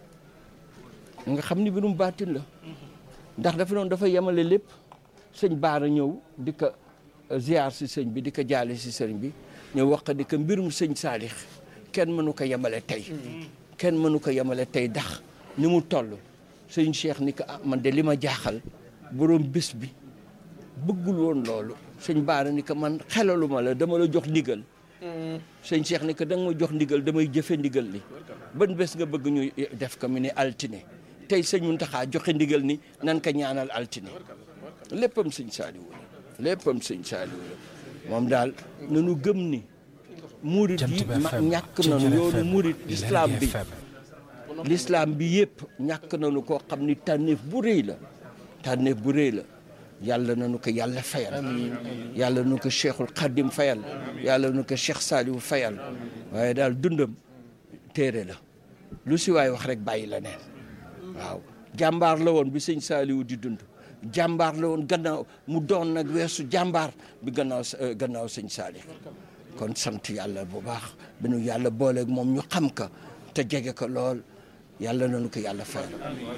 nga xam ni mbirum baatin la ndax dafa noonu dafa yemale lépp sëñ Baara ñëw di ko ziar si sëñ bi di ko jaale si sëñ bi ñëw wax di ko mbirum sëñ Saalix kenn mënu ko yemale tey kenn mënu ko yemale tey ndax ni mu toll sëñ Cheikh ni ko ah man de li ma jaaxal borom bés bi bëggul woon loolu sëñ Baara ni ko man xelaluma la dama la jox ndigal sëñ Cheikh ni ko da nga ma jox ndigal damay jëfe ndigal li ban bés nga bëgg ñu def ko mu ne altine tey sëñ Muntaxa joxe ndigal ni nan ko ñaanal altine léppam sëñ Saaliwu la léppam sëñ Saaliwu la moom daal nanu gëm ni murit yi ñàkk nañu yoonu murit l'islam bi l'islam bi yëpp ñàkk nañu koo xam ni tànneef bu rëy la tànneef bu rëy la yàlla nañu ko yàlla fayal yàlla nañu ko cheikhul xadim fayal yàlla nañu ko cheikh Saliou fayal waaye daal dundam téere la lu si waay wax rek bàyyi la neen waaw jàmbaar la woon bi sëñ Saliou di dund jàmbaar la woon gannaaw mu doon nag weesu jàmbaar bi gannaaw gannaaw sëñ Saliou kon sant yàlla bu baax bi nu yàlla booleeg moom ñu xam ka te jege ko lool yàlla nañu ko yàlla fayal.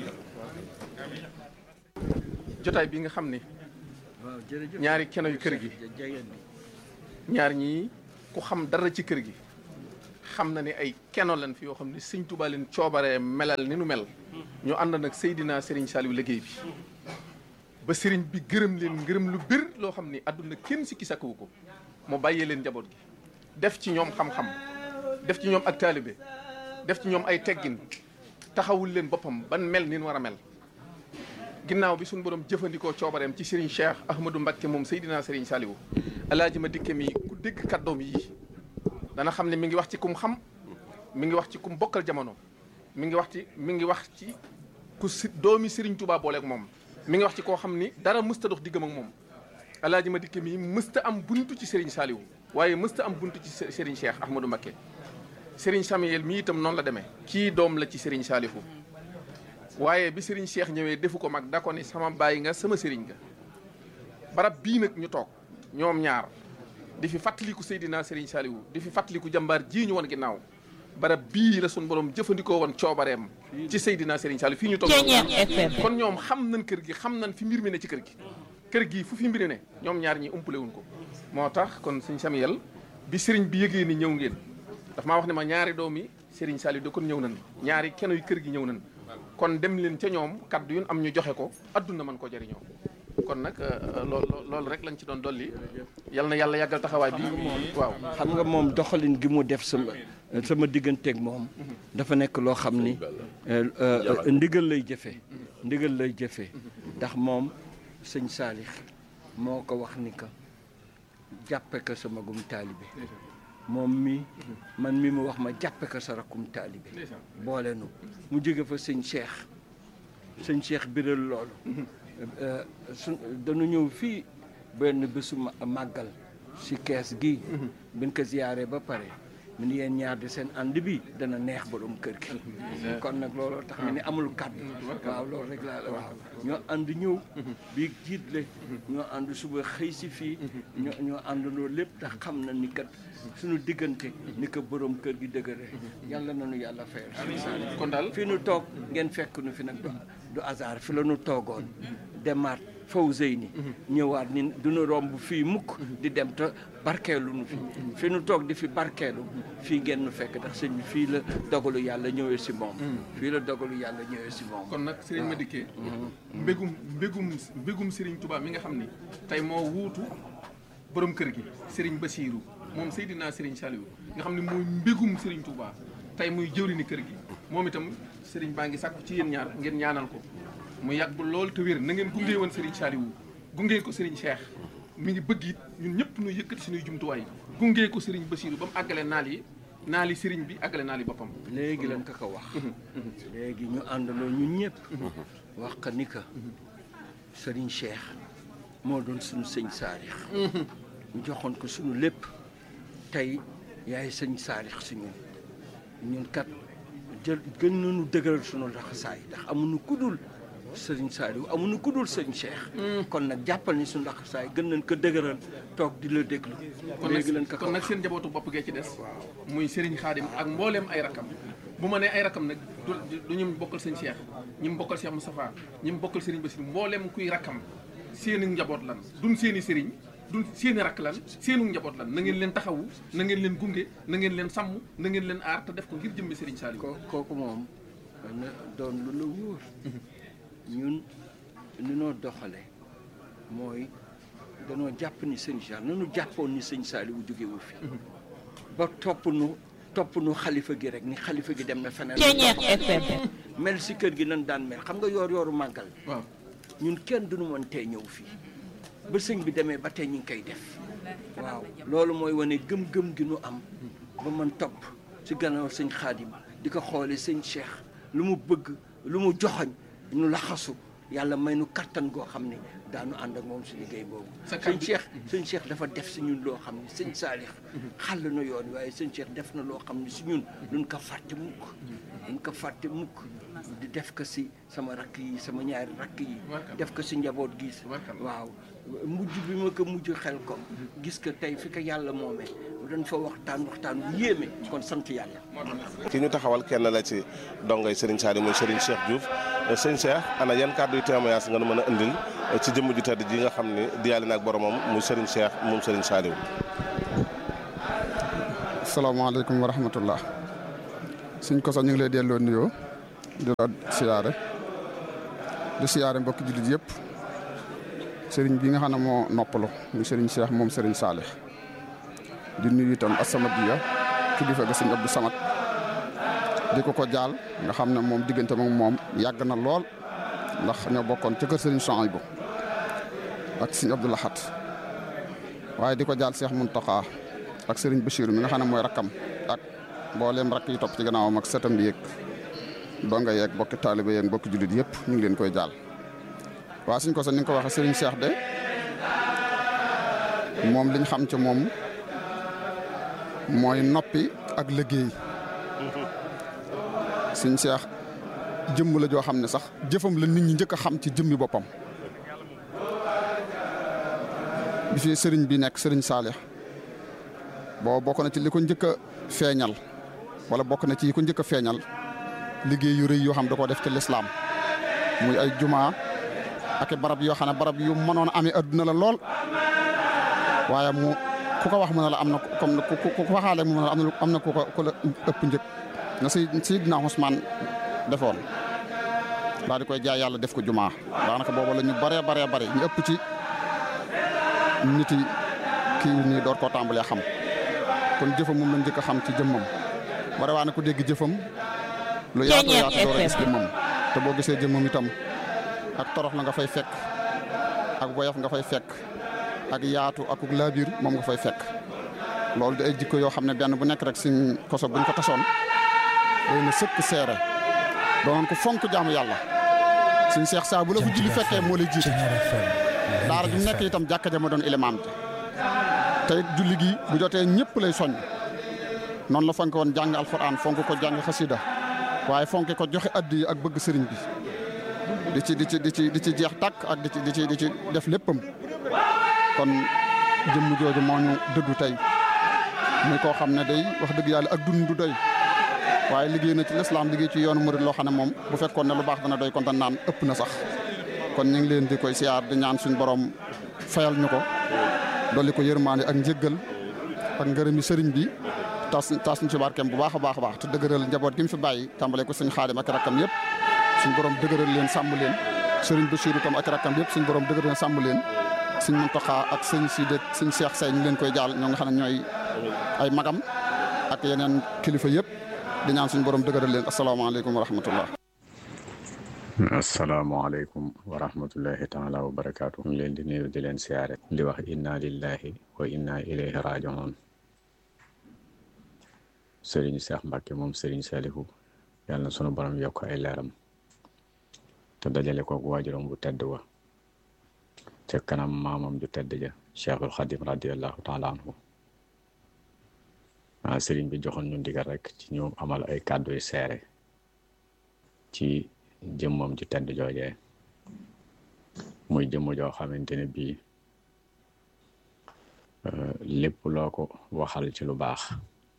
jotaay bi nga xam ne ñaari keno yu kër gi ñaar ñii ku xam dara ci kër gi xam na ne ay keno lan fi yoo xam ne sëñ Tuubaa leen coobaree melal ni nu mel ñu ànd nag Seydina Serigne Saliou liggéey bi ba sëriñ bi gërëm leen gërëm lu bir loo xam ni àdduna kenn sikki sakkawu ko mu bàyyee leen njaboot gi def ci ñoom xam-xam def ci ñoom ak taalibe def ci ñoom ay teggin taxawul leen boppam ban mel ni war a mel ginnaaw bi suñu borom jëfandikoo coobareem ci Serigne Cheikh Ahmadou Mbacké moom Seydina Serigne Saliou alaaji ma dikke mi ku dégg kàddoom yi dana xam ne mi ngi wax ci kum xam mi ngi wax ci kum bokkal jamono mi ngi wax ci mi ngi wax ci ku si doomi Serigne Touba booleeg moom mi ngi wax ci koo xam ni dara mësta dox diggam ak moom alaaji ma dikke mi mësta am buntu ci Serigne Saliou waaye mësta am buntu ci Serigne Cheikh Ahmadou Mbacké Serigne Samuel mi itam noonu la demee kii doom la ci Serigne Saliou waaye bi Serigne Cheikh ñëwee defu ko mag da ko ni sama bàyyi nga sama Serigne nga barab bii nag ñu toog ñoom ñaar di fi fàttaliku Seydina Serigne Saliou di fi fàttaliku jàmbaar jii ñu woon ginnaaw barab bii la suñu borom jëfandikoo woon coobareem ci Seydina Serigne Saliou fii ñu toog kon ñoom xam nañ kër gi xam nañ fi mbir mi ne ci kër gi kër gi fu fi mbir ne ñoom ñaar ñi umpale wuñ ko moo tax kon Serigne Samuel bi Serigne bi yëgee ni ñëw ngeen daf maa wax ne ma ñaari doomi Serigne Saliou da kon ñëw nañ ñaari keno yu kër gi ñëw nañ kon dem leen ca ñoom kaddu yu am ñu joxe ko adduna mën ko jëriñoo kon nag loolu loolu rek lañ ci doon dolli yal na yàlla yàggal taxawaay bi waaw xam nga moom doxalin gi mu def sama sama digganteeg moom dafa nekk loo xam ni ndigal lay jëfee ndigal lay jëfee ndax moom sëñ Saalix moo ko wax ni ka jàppe ko sama gum taalibe moom mi man mi mu wax ma jàppe ko sa rakkum taalibe boole nu mu jóge fa sëñ Cheikh sëñ Cheikh biral loolu su dañu ñëw fii benn bésu màggal si kees gi biñ ko ziyaare ba pare mu ni yéen ñaar di seen ànd bi dana neex borom kër gi kon nag looloo tax mi ni amul kàddu waaw loolu rek laa la waaw ñoo ànd ñëw bii jiitle ñoo ànd suba xëy si fii ñoo ñoo ànd loolu lépp tax xam na ni kat suñu diggante ni ko borom kër gi dëgëre yàlla nañu yàlla fayal kon daal fi nu toog ngeen fekk nu fi nag du hasard fi la nu toogoon demaat faw zeyni ñëwaat ni duñu romb fii mukk di dem te barkeelu nu fi fi nu toog di fi barkeelu fii ngeen nu fekk ndax sëñ bi fii la dogalu yàlla ñëwee si moom fii la dogalu yàlla ñëwee si moom kon nag Serigne Madické mbégum mbégum mbégum Serigne Touba mi nga xam ni tey moo wuutu borom kër gi Serigne Bassirou moom Seydina Serigne Saliou nga xam ne mooy mbégum Serigne Touba tey muy jëwriñu kër gi moom itam Serigne baa ngi sàkku ci yéen ñaar ngeen ñaanal ko mu yàgg lool te wér na ngeen gunge woon Serigne Saliou gunge ko Serigne Cheikh mi ngi bëgg it ñun ñëpp ñu yëkkati suñuy jumtuwaay gunge ko Serigne Bassirou ba mu àggale naal yi naali Serigne bi àggale naal yi boppam. léegi lañ ko ko wax. léegi ñu àndaloo ñun ñëpp. wax ka ni ka Serigne Cheikh moo doon suñu sëñ Saalix. ñu joxoon ko suñu lépp tey yaay sëñ Saalix si ñun ñun kat jël gën nañu dëgëral suñu laxasaay ndax amuñu kudul. sëriñ Saliou amuñu ku dul sëriñ Cheikh. kon nag jàppal ni suñu ndax saay gën nañ ko dëgëral toog di la déglu. léegi lañ ko kon nag seen njabootu bopp gee ci des. muy sëriñ Xaadim ak mbooleem ay rakam. bu ma nee ay rakam nag du du ñu bokkal sëñ Cheikh ñi mu bokkal Cheikh Moustapha ñi mu bokkal sëriñ Bassirou mbooleem kuy rakam seeni njaboot lan duñ seeni sëriñ duñ seeni rakk lan seenu njaboot lan na ngeen leen taxawu na ngeen leen gunge na ngeen leen sàmm na ngeen leen aar te def ko ngir jëmmi sëriñ Saliou. kooku moom na doon lu la wóor. ñun li noo doxale mooy danoo jàpp ni sëñ Cheikh nanu jàppoon ni sëñ Saliou jógewu fi ba topp nu topp nu xalifa gi rek ni xalifa gi dem na feneen mel si kër gi nan daan mel xam nga yoor yooru màggal waaw ñun kenn duñu mën tee ñëw fii ba sëñ bi demee ba tey ñu ngi koy def waaw loolu mooy wane gëm-gëm gi nu am ba man topp si gannaaw sëñ Xaadim di ko xoole sëñ Cheikh lu mu bëgg lu mu joxoñ ñu laxasu yàlla may nu kattan goo xam ne daanu ànd ak moom si liggéey boobu sëñ Cheikh sëñ Cheikh dafa def si ñun loo xam ne sëñ Saalix xàll na yoon waaye sëñ Cheikh def na loo xam ne si ñun duñ ko fàtte mukk duñ ko fàtte mukk di def ko si sama rakk yi sama ñaari rakk yi def ko si njaboot gi waaw mujj bi ma ko mujj xel ko gis ko tey fi ko yàlla moomee dañ fa waxtaan waxtaan bu yéeme kon sant yàlla ki ñu taxawal kenn la ci dongay Serigne Saliou mooy Serigne Cheikh Diouf sëñ Cheikh ana yan kàddu yu témoignage nga nu mën a indil ci jëmm ju tedd ji nga xam ni diyaale na ak boromam muy Serigne Cheikh moom Serigne Saliou. salaamaaleykum wa rahmatullah suñ ko sax ñu ngi lay delloo nuyoo di la siyaare di siyaare mbokki jullit yëpp sëriñ bi nga xam ne moo noppalu muy sëriñ Cheikh moom sëriñ Saalix di nuyu itam As-Samadiyya kilifa ga sëñ Abdou Samad di ko ko jaal nga xam ne moom diggante moom moom yàgg na lool ndax ñoo bokkoon ca kër sëriñ Souhaïbou ak sëñ Abdou Lahat waaye di ko jaal Cheikh Mountakha ak sëriñ Bachir mi nga xam ne mooy rakkam ak mbooleem rakk yi topp ci gannaawam ak setam bi yeeg donga yeeg bokki taaliba yeeg bokki jullit yëpp ñu ngi leen koy jaal waa suñ ko sax ni nga ko waxee sëriñ Cheikh de moom liñ xam ci moom mooy noppi ak liggéey suñ Cheikh jëmm la joo xam ne sax jëfam la nit ñi njëkk a xam ci jëmmi boppam bi fi sëriñ bi nekk sëriñ Saalix boo bokk na ci li ko njëkk a feeñal wala bokk na ci yi ko njëkk a feeñal liggéey yu rëy yoo xam da koo def ci lislaam muy ay jumaa ak barab yoo xam ne barab yu mënoon amee adduna la lool waaye mu ku ko wax mu ne la am na comme ku ku ku waxaale mu ne la am na am na ku ko ku la ëpp njëkk na si Seydina Usmaan defoon daal di koy jaay yàlla def ko jumaa daanaka boobu la ñu baree baree bare ñu ëpp ci nit yi kii nii door koo tàmbalee xam kon jëfam moom lañ njëkk a xam ci jëmmam bare waa na ko dégg jëfam lu yaatu yaatu door a gis jëmmam te boo gisee jëmmam itam ak torox la nga fay fekk ak woyof nga fay fekk ak yaatu ak laabiir moom nga fay fekk loolu di ay jikko yoo xam ne benn bu nekk rek suñ koso buñ ko tasoon doy na sëkk seere doonoon ko fonk jaamu yàlla suñ seex saa bu la ko julli fekkee moo lay jiitu daara ju nekk itam jàkka ja ma doon ilimaam ji te it julli gi bu jotee ñëpp lay soññ noonu la fonk woon jàng alxuraan fonk ko jàng xasida waaye fonk ko joxe addi ak bëgg sëriñ bi di ci di ci di ci di ci jeex tàkk ak di ci di ci di ci def léppam kon jëmm jooju moo ñu dëddu tey muy koo xam ne day wax dëgg yàlla ak dund du doy waaye liggéey na ci lislaam liggéey ci yoonu murid loo xam ne moom bu fekkoon ne lu baax dana doy kon tan naan ëpp na sax kon ñu ngi leen di koy siyaar di ñaan suñ borom fayal ñu ko dolli ko yërmaande ak njëggal ak ngërëmi sëriñ bi tas tas ñu ci barkeem bu baax a baax a baax te dëgëral njaboot gi mu fi bàyyi tàmbale ko suñ xaadim ak rakkam yëpp suñ borom dëgëral leen sàmm leen sëriñ Bachir itam ak rakkam yëpp suñ borom dëgëral leen sàmm leen suñ Muntaxa ak sëñ Sidi suñ Cheikh Sey ñu leen koy jaal ñoo nga xam ne ñooy ay magam ak yeneen kilifa yëpp di ñaan suñ borom dëgëral leen asalaamaaleykum wa rahmatullah asalaamaaleykum wa rahmatullahi taala wa barakaatu ñu leen di nuyu di leen siyaare di wax inna lillahi wa inna ilayhi rajiun sëriñ Seex Mbàkke moom sëriñ Salihu yàlla na sunu borom yokk ay leeram te dajale kook waajuram bu tedd wa ca kanam maamam ju tedd ja cheikhul xadim radiallahu taala anhu ah sëriñ bi joxoon ñu ndigal rek ci ñu amal ay kàddu yu seere ci jëmmam ju tedd joojee muy jëmm joo xamante ne bii lépp loo ko waxal ci lu baax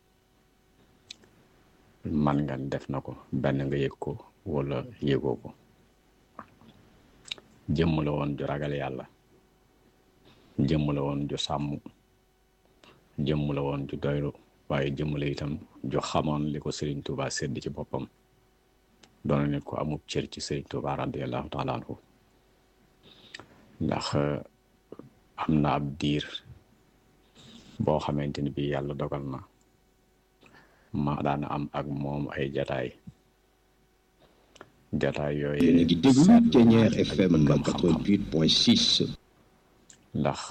man nga def na ko benn nga yëg ko wala yëgoo ko jëmm la woon ju ragal yàlla jëmm la woon ju sàmm jëmm la woon ju doylu waaye jëmm la itam ju xamoon li ko Serigne Touba sedd ci boppam doona nit ko amub cër ci Serigne Touba radiallahu taala anhu ndax am na ab diir boo xamante ni bii yàlla dogal na ma daana am ak moom ay jataay jataay yooyu yéen a ngi déglu Ténière FM 88.6 ndax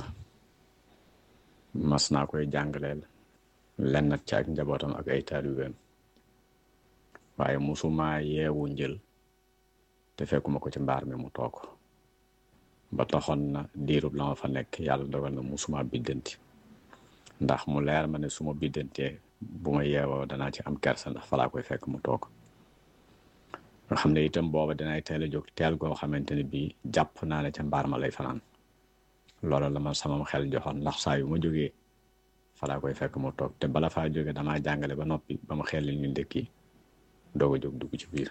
mas naa koy jàngaleel lenn ci ak njabootam ak ay taalibeem waaye musuma yeewu njël te fekkuma ko ci mbaar mi mu toog ba taxoon na diirub la ma fa nekk yàlla dogal na musuma biddanti ndax mu leer ma ne su ma biddantee bu ma yeewoo danaa ci am kersa ndax falaa koy fekk mu toog nga xam ne itam booba dinay teel a jóg teel goo xamante ne bii jàpp naa ne ca mbaar ma lay fanaan loolu la ma sama xel joxoon ndax saa yu ma jógee falaa koy fekk mu toog te bala faa jóge damaa jàngale ba noppi ba mu xel ñu ndëkki doog a jóg dugg ci biir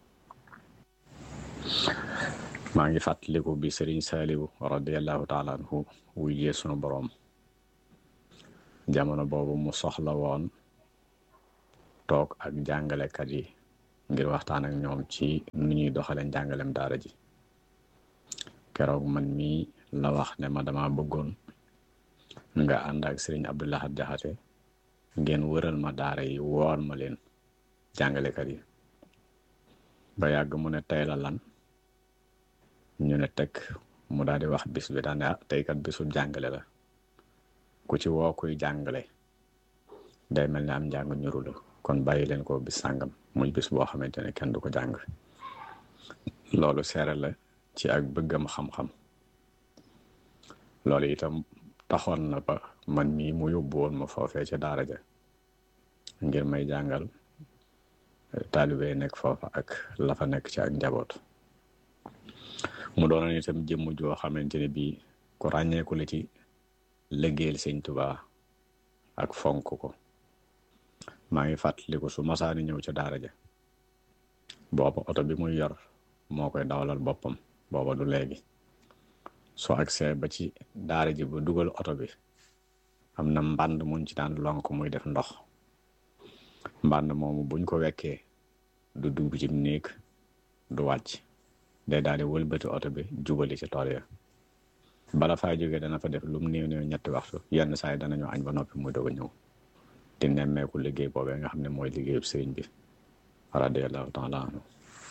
maa ngi fàttaliku bi sëriñ Saaliwu radiallahu taala anhu wujjee sunu boroom jamono boobu mu soxla woon toog ak jàngalekat yi ngir waxtaan ak ñoom ci nu ñuy doxale njàngalem daara ji keroog man mii la wax ne ma dama bëggoon nga ànd ak sëriñ Abdoulahat Jaxate ngeen wëral ma daara yi woor ma leen jàngalekat yi ba yàgg mu ne tey la lan ñu ne teg mu daal di wax bis bi daane ah tey kat bisu jàngale la ku ci woo kuy jàngale day mel ne am njàng ñuru la kon bàyyi leen ko bis sàngam muy bis boo xamante ne kenn du ko jàng loolu seere la ci ak bëggam xam-xam loolu itam taxoon na ba man mii mu yóbbu woon ma foofee ca daara ja ngir may jàngal taalibe nekk foofa ak la fa nekk ci ak njaboot mu doonoon itam jëmm joo xamante ne bii ku ràññeeku la ci liggéeyal sëñ Tuubaa ak fonk ko maa ngi fàttaliku su masaani ñëw ca daara ja booba oto bi muy yor moo koy dawalal boppam booba du léegi soo agsee ba ci daara ji ba dugal oto bi am na mbànd muñ ci daan lonk muy def ndox mbànd moomu buñ ko wekkee du dugg ci néeg du wàcc day daal di wëlbati oto bi jubali ci tool ya bala faa jógee dana fa def lu mu néew néew ñetti waxtu yenn saa yi danañu añ ba noppi muy doog a ñëw di nemmeeku liggéey boobee nga xam ne mooy liggéeyub sëriñ bi radiyallahu taala anhu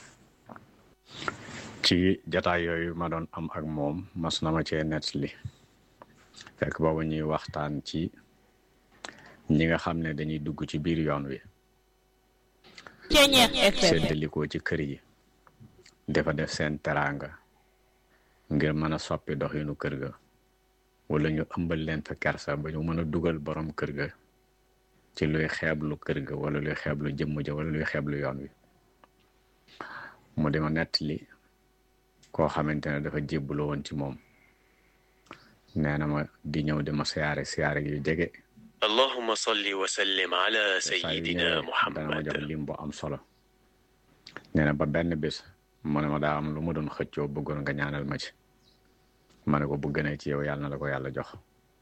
ci jataay yooyu ma doon am ak moom mas na ma cee nettali fekk boobu ñuy waxtaan ci ñi nga xam ne dañuy dugg ci biir yoon wi seddalikoo ci kër yi dafa def seen teraanga ngir mën a soppi doxinu kër ga wala ñu ëmbal leen fa kersa ba ñu mën a dugal borom kër ga ci luy xeeblu kër ga wala luy xeeblu jëmm ja wala luy xeeblu yoon wi mu di ma nettali koo xamante ne dafa jébbalu woon ci moom nee na ma di ñëw di ma siyaare siyaare yu jege allahumma salli wa sallim ala sayyidina muhammad dana ma jox lim bu am solo nee na ba benn bis mu ne ma daa am lu mu doon xëccoo bëggoon nga ñaanal ma ci ma ne ko bu gënee ci yow yàlla na la ko yàlla jox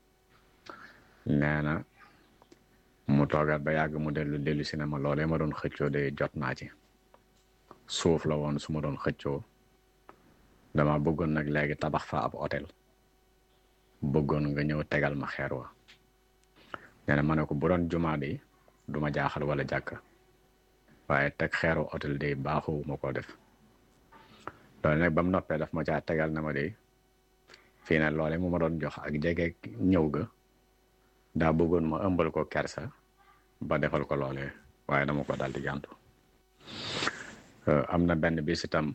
nee na mu toogaat ba yàgg mu dellu dellu si ne ma loolee ma doon xëccoo de jot naa ci suuf la woon su ma doon xëccoo dama bëggoon nag léegi tabax fa ab hôtel bëggoon nga ñëw tegal ma xeer wa nee na ma ne ko bu doon jumaa de du ma jaaxal wala jàkk waaye teg xeeru hôtel de baaxuwu ma ko def loolu nag ba mu noppee daf ma caa tegal na ma de fii ne loole mu ma doon jox ak jege ñëw ga daa bëggoon ma ëmbal ko kersa ba defal ko loole waaye dama ko daal di gàntu am na benn bis itam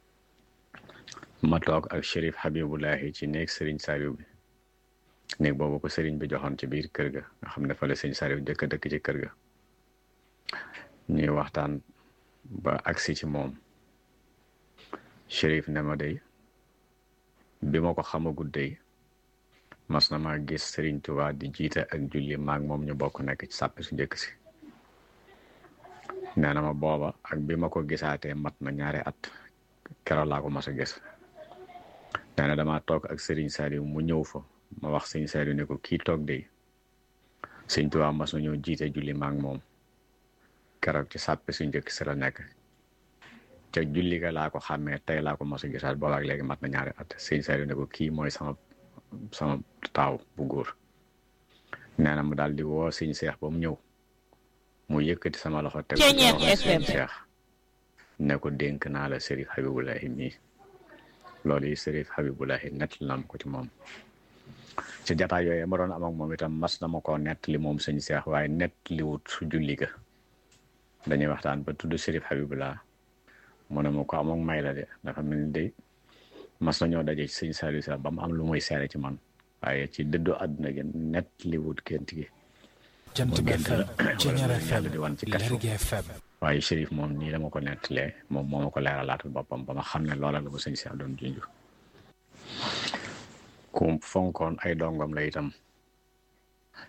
ma toog ak Chérif Habibulahi ci néeg Serigne Saliou bi néeg boobu ko Serigne bi joxoon ci biir kër ga nga xam ne fa la Serigne Saliou jëkk dëkk ci kër ga ñuy waxtaan ba agsi ci moom Chérif ne ma day bi ma ko xamagut day mas na maa gis Serigne Touba di jiite ak julli maag moom ñu bokk nekk ci sàppe su njëkk si nee na ma booba ak bi ma ko gisaatee mat na ñaari at keroog laa ko mas a gis nee na damaa toog ak Serigne Saliou mu ñëw fa ma wax Serigne Saliou ne ko kii toog de Serigne Touba mas na ñëw jiite julli maag moom keroog ci sàppe su njëkk si la nekk ca julli ga laa ko xàmmee tey laa ko mas a gisaat boobaak léegi mat na ñaari at Serigne Saliou ne ko kii mooy sama sama taaw bu góor nee na mu daal di woo Serigne Cheikh ba mu ñëw mu yëkkati sama loxo teg ko ci loxo Serigne Cheikh ne ko dénk naa la Serif Habibulahi mii loolu yi Serif Habibulahi nett na ko ci moom ci jataay yooyu ma doon am ak moom itam mas na ma koo nett li moom sëñ Cheikh waaye nett li wut su julli ga dañuy waxtaan ba tudd Serif Habibullah mu ne ma ko amoon may la de dafa mel ni de mas nañoo daje ci sëñ Saliou sax ba mu am lu muy seere ci man waaye ci dëddu àdduna gi nett li wut gént gi jant bi FM Ceñeer FM di wan ci kasu Lergui FM waaye Chérif moom nii la ma ko nettalee moom moo ma ko leeralaatal boppam ba ma xam ne loola la ko sëñ Cheikh doon junj ku fonkoon ay dongom la itam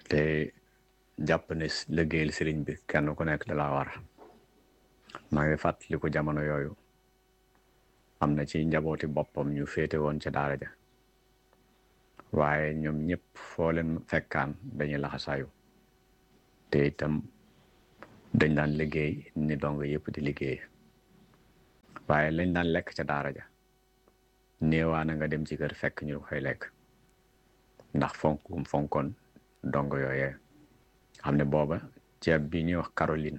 te jàpp ne liggéeyal sëriñ bi kenn ku nekk da laa war maa ngi fàttaliku jamono yooyu am na ci njabooti boppam ñu féete woon ca daara ja waaye ñoom ñëpp foo leen fekkaan dañuy laxasaayu te itam dañ daan liggéey ni dong yëpp di liggéey waaye lañ daan lekk ca daara ja néewaana nga dem ci kër fekk ñu koy lekk ndax fonkum fonkoon dong yooyee xam ne booba ceeb bi ñuy wax Caroline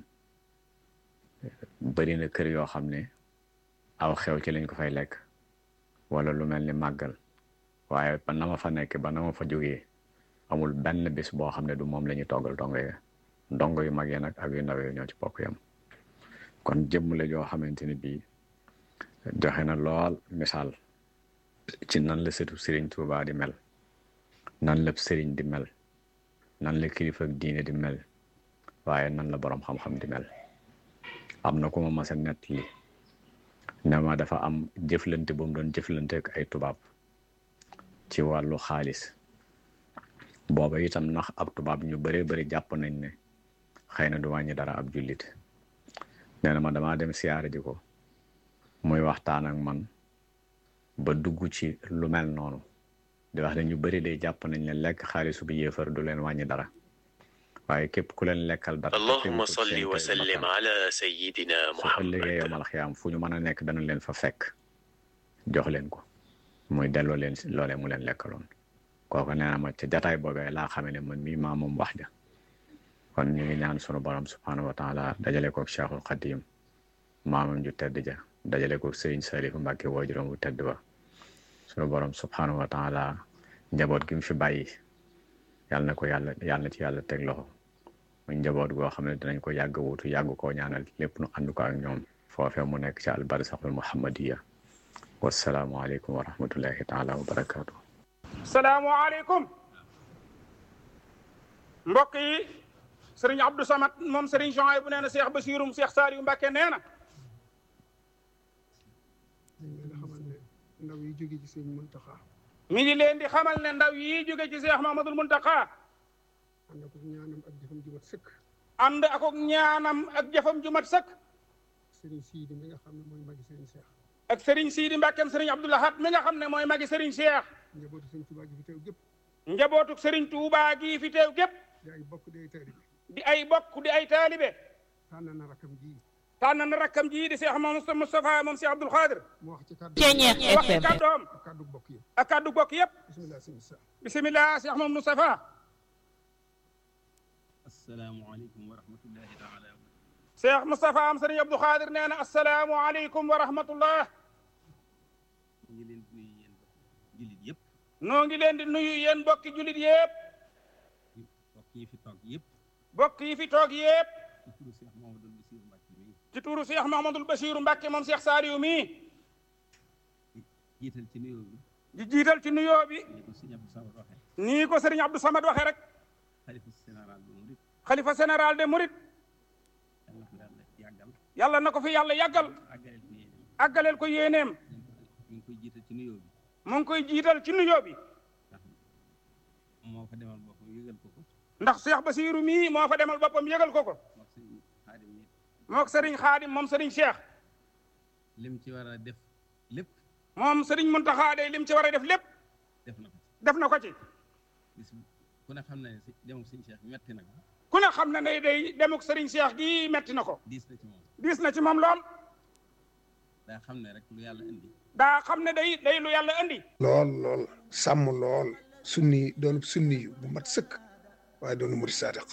bari na kër yoo xam ne aw xew ci lañ ko fay lekk wala lu mel ni màggal waaye ba na ma fa nekk ba na ma fa jógee amul benn bis boo xam ne du moom la ñuy toggal dongo yi dongo yu mag yi nag ak yu ndaw yi ñoo ci bokk yam kon jëmm la joo xamante ni bii joxe na lool misaal ci nan la sëtu sëriñ Tuubaa di mel nan la sëriñ di mel nan la kilifa ak diine di mel waaye nan la boroom xam-xam di mel am na ku ma mas a nettali ne ma dafa am jëflante bu mu doon jëflante ak ay tubaab ci wàllu xaalis booba itam ndax ab tubaab ñu bëree bëri jàpp nañ ne xëy na du wàññi dara ab jullit nee na ma damaa dem siyaare ji ko muy waxtaan ak man ba dugg ci lu mel noonu di wax ne ñu bëri day jàpp nañ ne lekk xaalisu bi yéefar du leen wàññi dara waaye képp ku leen lekkal dara allahumma salli wa sallim ala sayyidina su ëllëgee yomal xiyaam fu ñu mën a nekk dana leen fa fekk jox leen ko muy delloo leen loolee mu leen lekkaloon kooku nee na ma ca jataay boobee laa xamee ne man mii maa moom wax ja kon ñu ngi ñaan sunu borom subhanahu wa taala dajale koog cheikhul xadim maamam ju tedd ja dajale koog sëriñ Salifu Mbàkke waajuram bu tedd ba sunu borom subhanahu wa taala njaboot gi mu fi bàyyi yàlla na ko yàlla yàlla na ci yàlla teg loxo muy njaboot goo xam ne dinañ ko yàgg wutu yàgg koo ñaanal lépp nu ànd ko ak ñoom foofee mu nekk ci albarsaxul muhammadiya wasalaamu aleykum wa rahmatullahi taala wa barakaatu salaamualeykum mbokk yi sëriñ Abdou Samad moom sëriñ Jean bu nee na Cheikh Basirum Cheikh Saliou Mbacke nee na. ndaw yi jóge ci sëriñ Muntaxa. mi ngi leen di xamal ne ndaw yi jóge ci Cheikh Mamadul Muntaxa. ànd ak ñaanam ak jëfam ju mat sëkk. ànd ak ñaanam ak jëfam ju mat sëkk. sëriñ Sidi mi nga xam ne mooy magi sëriñ Cheikh. ak sëriñ Sidi Mbackeem sëriñ Abdoulahat mi nga xam ne mooy magi sëriñ Cheikh. njabootu sëriñ Touba gi fi teew gépp. njabootu sëriñ Touba gi fi teew gépp. di ay bokk di ay taalibe. di ay bokk di ay taalibe. tànn na rakkam ji. tànn na rakkam ji di Cheikh Mamadou Moustapha moom Cheikh Abdoul Khadir. mu wax ci kàddu wax ci kàddoom. ak kàddu bokk yëpp. ak kàddu bokk yëpp. bisimilah sëñ Sa. bisimilah Cheikh Mamadou Moustapha. asalaamualeykum wa rahmatullahi taala. Cheikh Moustapha am sëriñ Abdou Khadir nee na asalaamualeykum wa rahmatullah. ñu ngi leen di nuyu yéen jullit yëpp. noo ngi leen di nuyu yéen bokki jullit yëpp. bokk yi fi toog yëpp. bokk yi fi toog yëpp. ci turu Cheikh Mouhamadoul Bassirou ci turu Cheikh Mahamadul Bachir Mbacke Mbacke mi. moom Cheikh Saliou mii. jiital ci nuyoo bi. di jiital ci nuyoo bi. ni ko sëñ Abdou Samad waxee. nii ko sëriñ Abdou Samad waxee rek. xalifa général de Mouride. xalifa général de Mouride. yàlla na ko yàlla yàggal. yàlla na ko fi yàlla yàggal. àggaleel ko yéeneem. àggaleel ko yéeneem. ñu ngi koy jiital ci nuyoo bi. mu ngi koy jiital ci nuyoo bi. moo fa demal boppam yëgal ko ko. ndax Cheikh Bassirou mii moo fa demal boppam yëgal ko ko. mook sëñ Xaadim mi. mook sëriñ Xaadim moom sëriñ Cheikh. lim ci war a def lépp. moom sëriñ Muntaxa day lim ci war a def lépp. def na ko ci. def na ko ci. bis ku ne xam na ne si demuk sëñ Cheikh metti na ko. ku ne xam na ne day demuk sëriñ Cheikh gii metti na ko. diis na ci moom. diis na ci moom lool. daa xam ne rek lu yàlla indi. daa xam ne day day lu yàlla indi. lool lool sàmm lool sunni doon sunni yu bu mat sëkk waaye doonu murid saadiq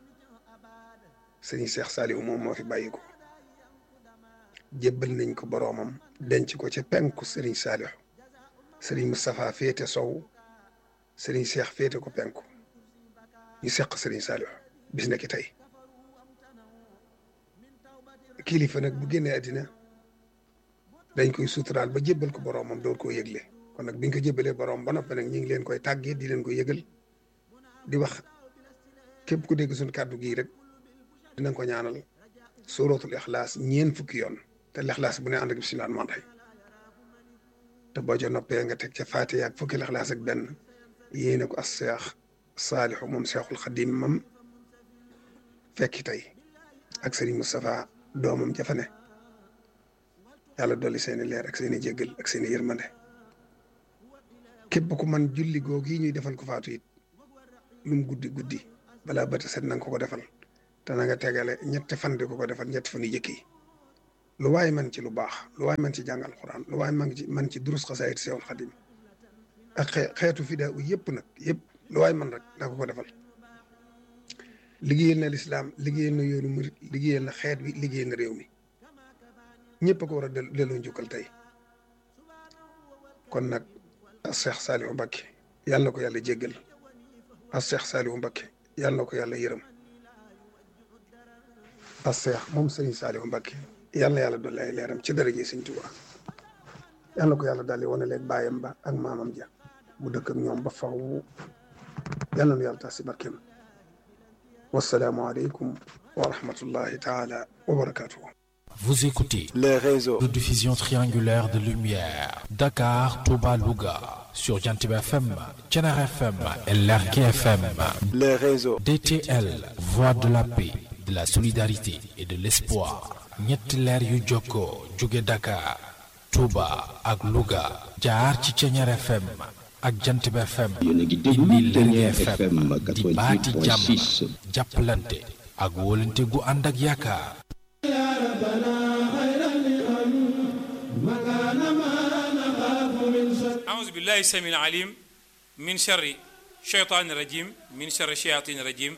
sëñ Cheikh Saliou moom moo fi bàyyi ko jébbal nañ ko boroomam denc ko ca penku sëriñ Saliou sëriñ Moustapha féete sow sëriñ Cheikh féete ko penku ñu seq sëriñ Saliou bis na ki tey kilifa nag bu génnee àddina dañ koy suturaal ba jébbal ko boroomam door koo yëgle kon nag biñ ko jébbalee boroom ba noppi nag ñu ngi leen koy tàggee di leen ko yëgal di wax képp ku dégg suñ kàddu gii rek dinañ ko ñaanal suratul ixlaas ñeen fukki yoon te lixlaas bu ne ànd ak bisimilah man rey te boo ca noppee nga teg ca faatiha ak fukki lixlaas ak benn yéene ko as seex Saalixu moom Seexul Xadim mam fekki tey ak Serigne Moustapha doomam jafane yàlla dolli seeni leer ak seeni jéggal ak seeni yërmande képp ku man julli googu yi ñuy defal ko faatu it lu mu guddi guddi balaa bët set na nga ko ko defal te na nga tegale ñetti fan di ko ko defal ñetti fan yu jëkk yi lu waay man ci lu baax lu waay man ci jàngal Alxuraan lu waay man ci man ci durus xasaayid Seexul Xadim ak xeetu fidaa u yëpp nag yëpp lu waay man rek na ko ko defal liggéeyal na lislaam liggéeyal na yoonu murit liggéeyal na xeet bi liggéeyal na réew mi ñëpp a ko war a delloo njukkal tey kon nag as Seex Saalihu Mbakke yàlla na ko yàlla jéggal as Seex Saalihu Mbakke yàlla na ko yàlla yërëm as Seex moom Sëriñ Saalihu Mbakke yàlla na yàlla dolli ay leeram ci daraje Sëriñ Tuubaa yàlla na ko yàlla daal di wane leen baayam ba ak maamam ja mu dëkk ak ñoom ba faw yàlla na yàlla tax si barkeem wassalaamu aleykum wa rahmatullahi taala wa barakatuhu Vous écoutez les réseaux de diffusion triangulaire de lumière Dakar, Touba, Louga sur Jantib FM, Thiénaba FM et Lergui FM. les réseaux DTL, voix de la paix, de la solidarité et de l'espoir. ñetti leer yu jokkoo jóge Dakar, Touba ak Louga jaar ci Thiénaba FM ak Jantib FM. indi Lergui FM di baati jàmm jàppalante ak wóolante gu ànd ak yaakaar. أعوذ بالله السميع العليم من شر الشيطان الرجيم من شر الشياطين الرجيم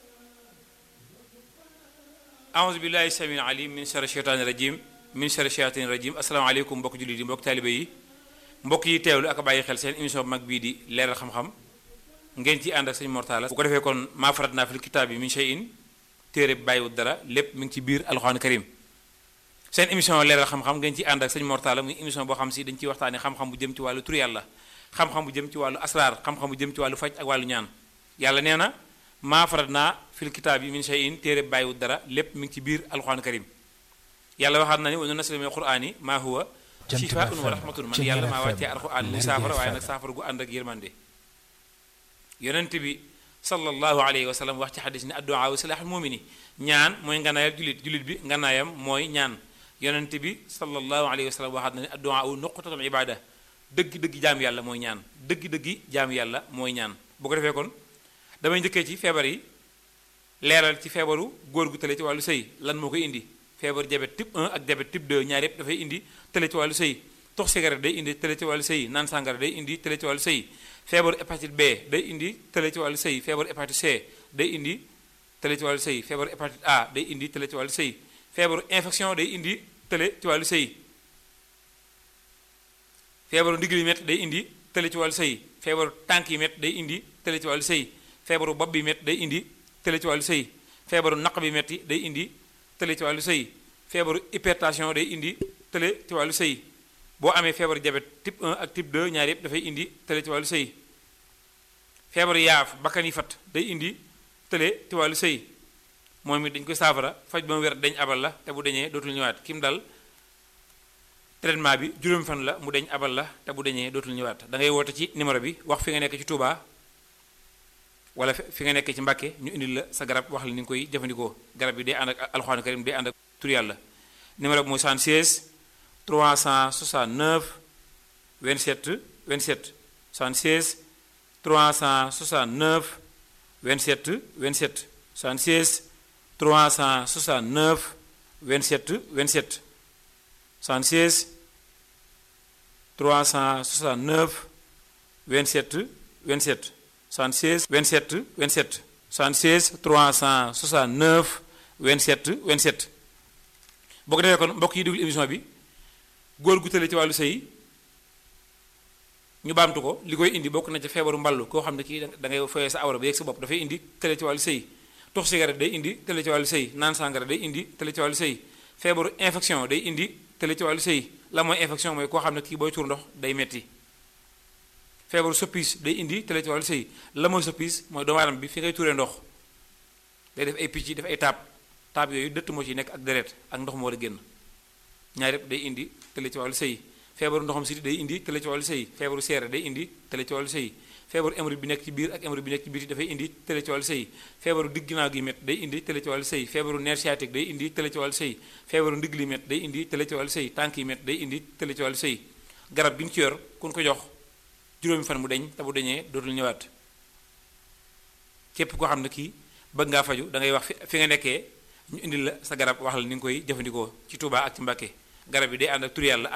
أعوذ بالله السميع العليم من شر الشيطان الرجيم من شر الشياطين الرجيم السلام عليكم mbokk jullit yi mbokk taalibe yi mbokk yi teewlu ak bàyyi xel seen émission bu mag bii di leeral xam-xam ngeen ci ànd ak sëñ Mortala bu ko defee kon maa farat naa fil kitaab bi min shay'in téere bi bàyyiwul dara lépp mi ngi ci biir alxuraan karim seen émission leeral xam-xam ngeen ci ànd ak sëñ Mortala muy émission boo xam si dañ ciy waxtaane xam-xam bu jëm ci wàllu tur yàlla xam-xam bu jëm ci wàllu asraar xam-xam bu jëm ci wàllu faj ak wàllu ñaan yàlla nee na maa farat naa fil kitaab yi min shay'in téere bi bàyyiwul dara lépp mi ngi ci biir alxuraan karim yàlla waxaat na ni wa nunazzilu mina al-qur'ani maa huwa shifaa'un wa rahmatun man yàlla maa wàccee alxuraan muy saafara waaye nag saafara gu ànd ak yërmande yonent bi sallallahu alayhi wa sallam wax ci xadis ni addu'a wa silaaxul mumini ñaan mooy nganaayal julit julit bi nganaayam mooy ñaan yonent bi sallallahu alayhi wa sallam waxaat na ne addu'a u nuqtatul ibada dëgg-dëgg jaam yàlla mooy ñaan dëgg-dëgg jaam yàlla mooy ñaan bu ko defee kon damay njëkkee ci feebar yi leeral ci feebaru góor gu tële ci wàllu sëy lan moo koy indi feebar diabète type 1 ak diabète type 2 ñaar yépp dafay indi tële ci wàllu sëy tox cigarette day indi tële ci wàllu sëy naan sàngara day indi tële ci wàllu sëy feebaru hépatite B day indi tële ci wàllu sëy feebaru hépatite C day indi tële ci wàllu sëy feebaru hépatite A day indi tële ci wàllu sëy feebaru infection day indi tële ci wàllu sëy feebaru ndigg yi métt day indi tële ci wàllu sëy feebaru tànk yi métt day indi tële ci wàllu sëy feebaru bopp bi métt day indi tële ci wàllu sëy feebaru naq bi métti day indi tële ci wàllu sëy feebaru hypertension day indi tële ci wàllu sëy boo amee feebaru diabète type 1 ak type 2 ñaar yëpp dafay indi tële ci wàllu sëy feebaru yaaf bakkan yi fat day indi tële ci wàllu sëy moom it dañ koy saafara faj ba mu wér dañ abal la te bu deñee dootul ñëwaat kim dal traitement bi juróomi fan la mu deñ abal la te bu deñee dootul ñëwaat da ngay woote ci numéro bi wax fi nga nekk ci Touba wala fi nga nekk ci Mbàkke ñu indil la sa garab wax la ni nga koy jëfandikoo garab bi day ànd ak alxuraan karim day ànd ak tur yàlla numéro bi mooy 76 369 27 27 76 369 27 27 76 369 27 27 76 369 27 27 76 27 27 76 369 27 27 boo ko defee kon mbokk yi déglu émission bi góor gu tële ci wàllu sëy ñu baamtu ko li koy indi bokk na ci feebaru mballu koo xam ne kii da ngay foyee sa awra ba yegg sa bopp dafay indi tële ci wàllu sëy tox cigarette day indi tële ci wàllu sëy naan sàngara day indi tële ci wàllu sëy feebaru infection day indi tële ci wàllu sëy la mooy infection mooy koo xam ne kii booy tuur ndox day metti feebaru soppis day indi tële ci wàllu sëy la mooy soppis mooy doomu aadama bi fi ngay tuuree ndox day def ay picc def ay taab taab yooyu dëtt moo ci nekk ak deret ak ndox moo war a génn ñaar yëpp day indi tële ci wàllu sëy feebaru ndoxam siti day indi tële ci wàllu sëy feebaru seere day indi tële ci wàllu sëy feebaru hémorroïde bi nekk ci biir ak hémorroïde bi nekk ci biir dafay indi tële ci wàllu sëy feebaru digg ginnaaw gi métt day indi tële ci wàllu sëy feebaru nerf sciatique day indi tële ci wàllu sëy feebaru ndigg li métt day indi tële ci wàllu sëy tànk yi métt day indi tële ci wàllu sëy garab gi ñu ci yor kun ko jox juróomi fan mu deñ te bu deñee dootul ñëwaat képp koo xam ne kii bëgg ngaa faju da ngay wax fi fi nga nekkee ñu indil la sa garab wax la ni nga koy jëfandikoo ci Touba ak ci Mbàkke garab yi day ànd ak tur yàlla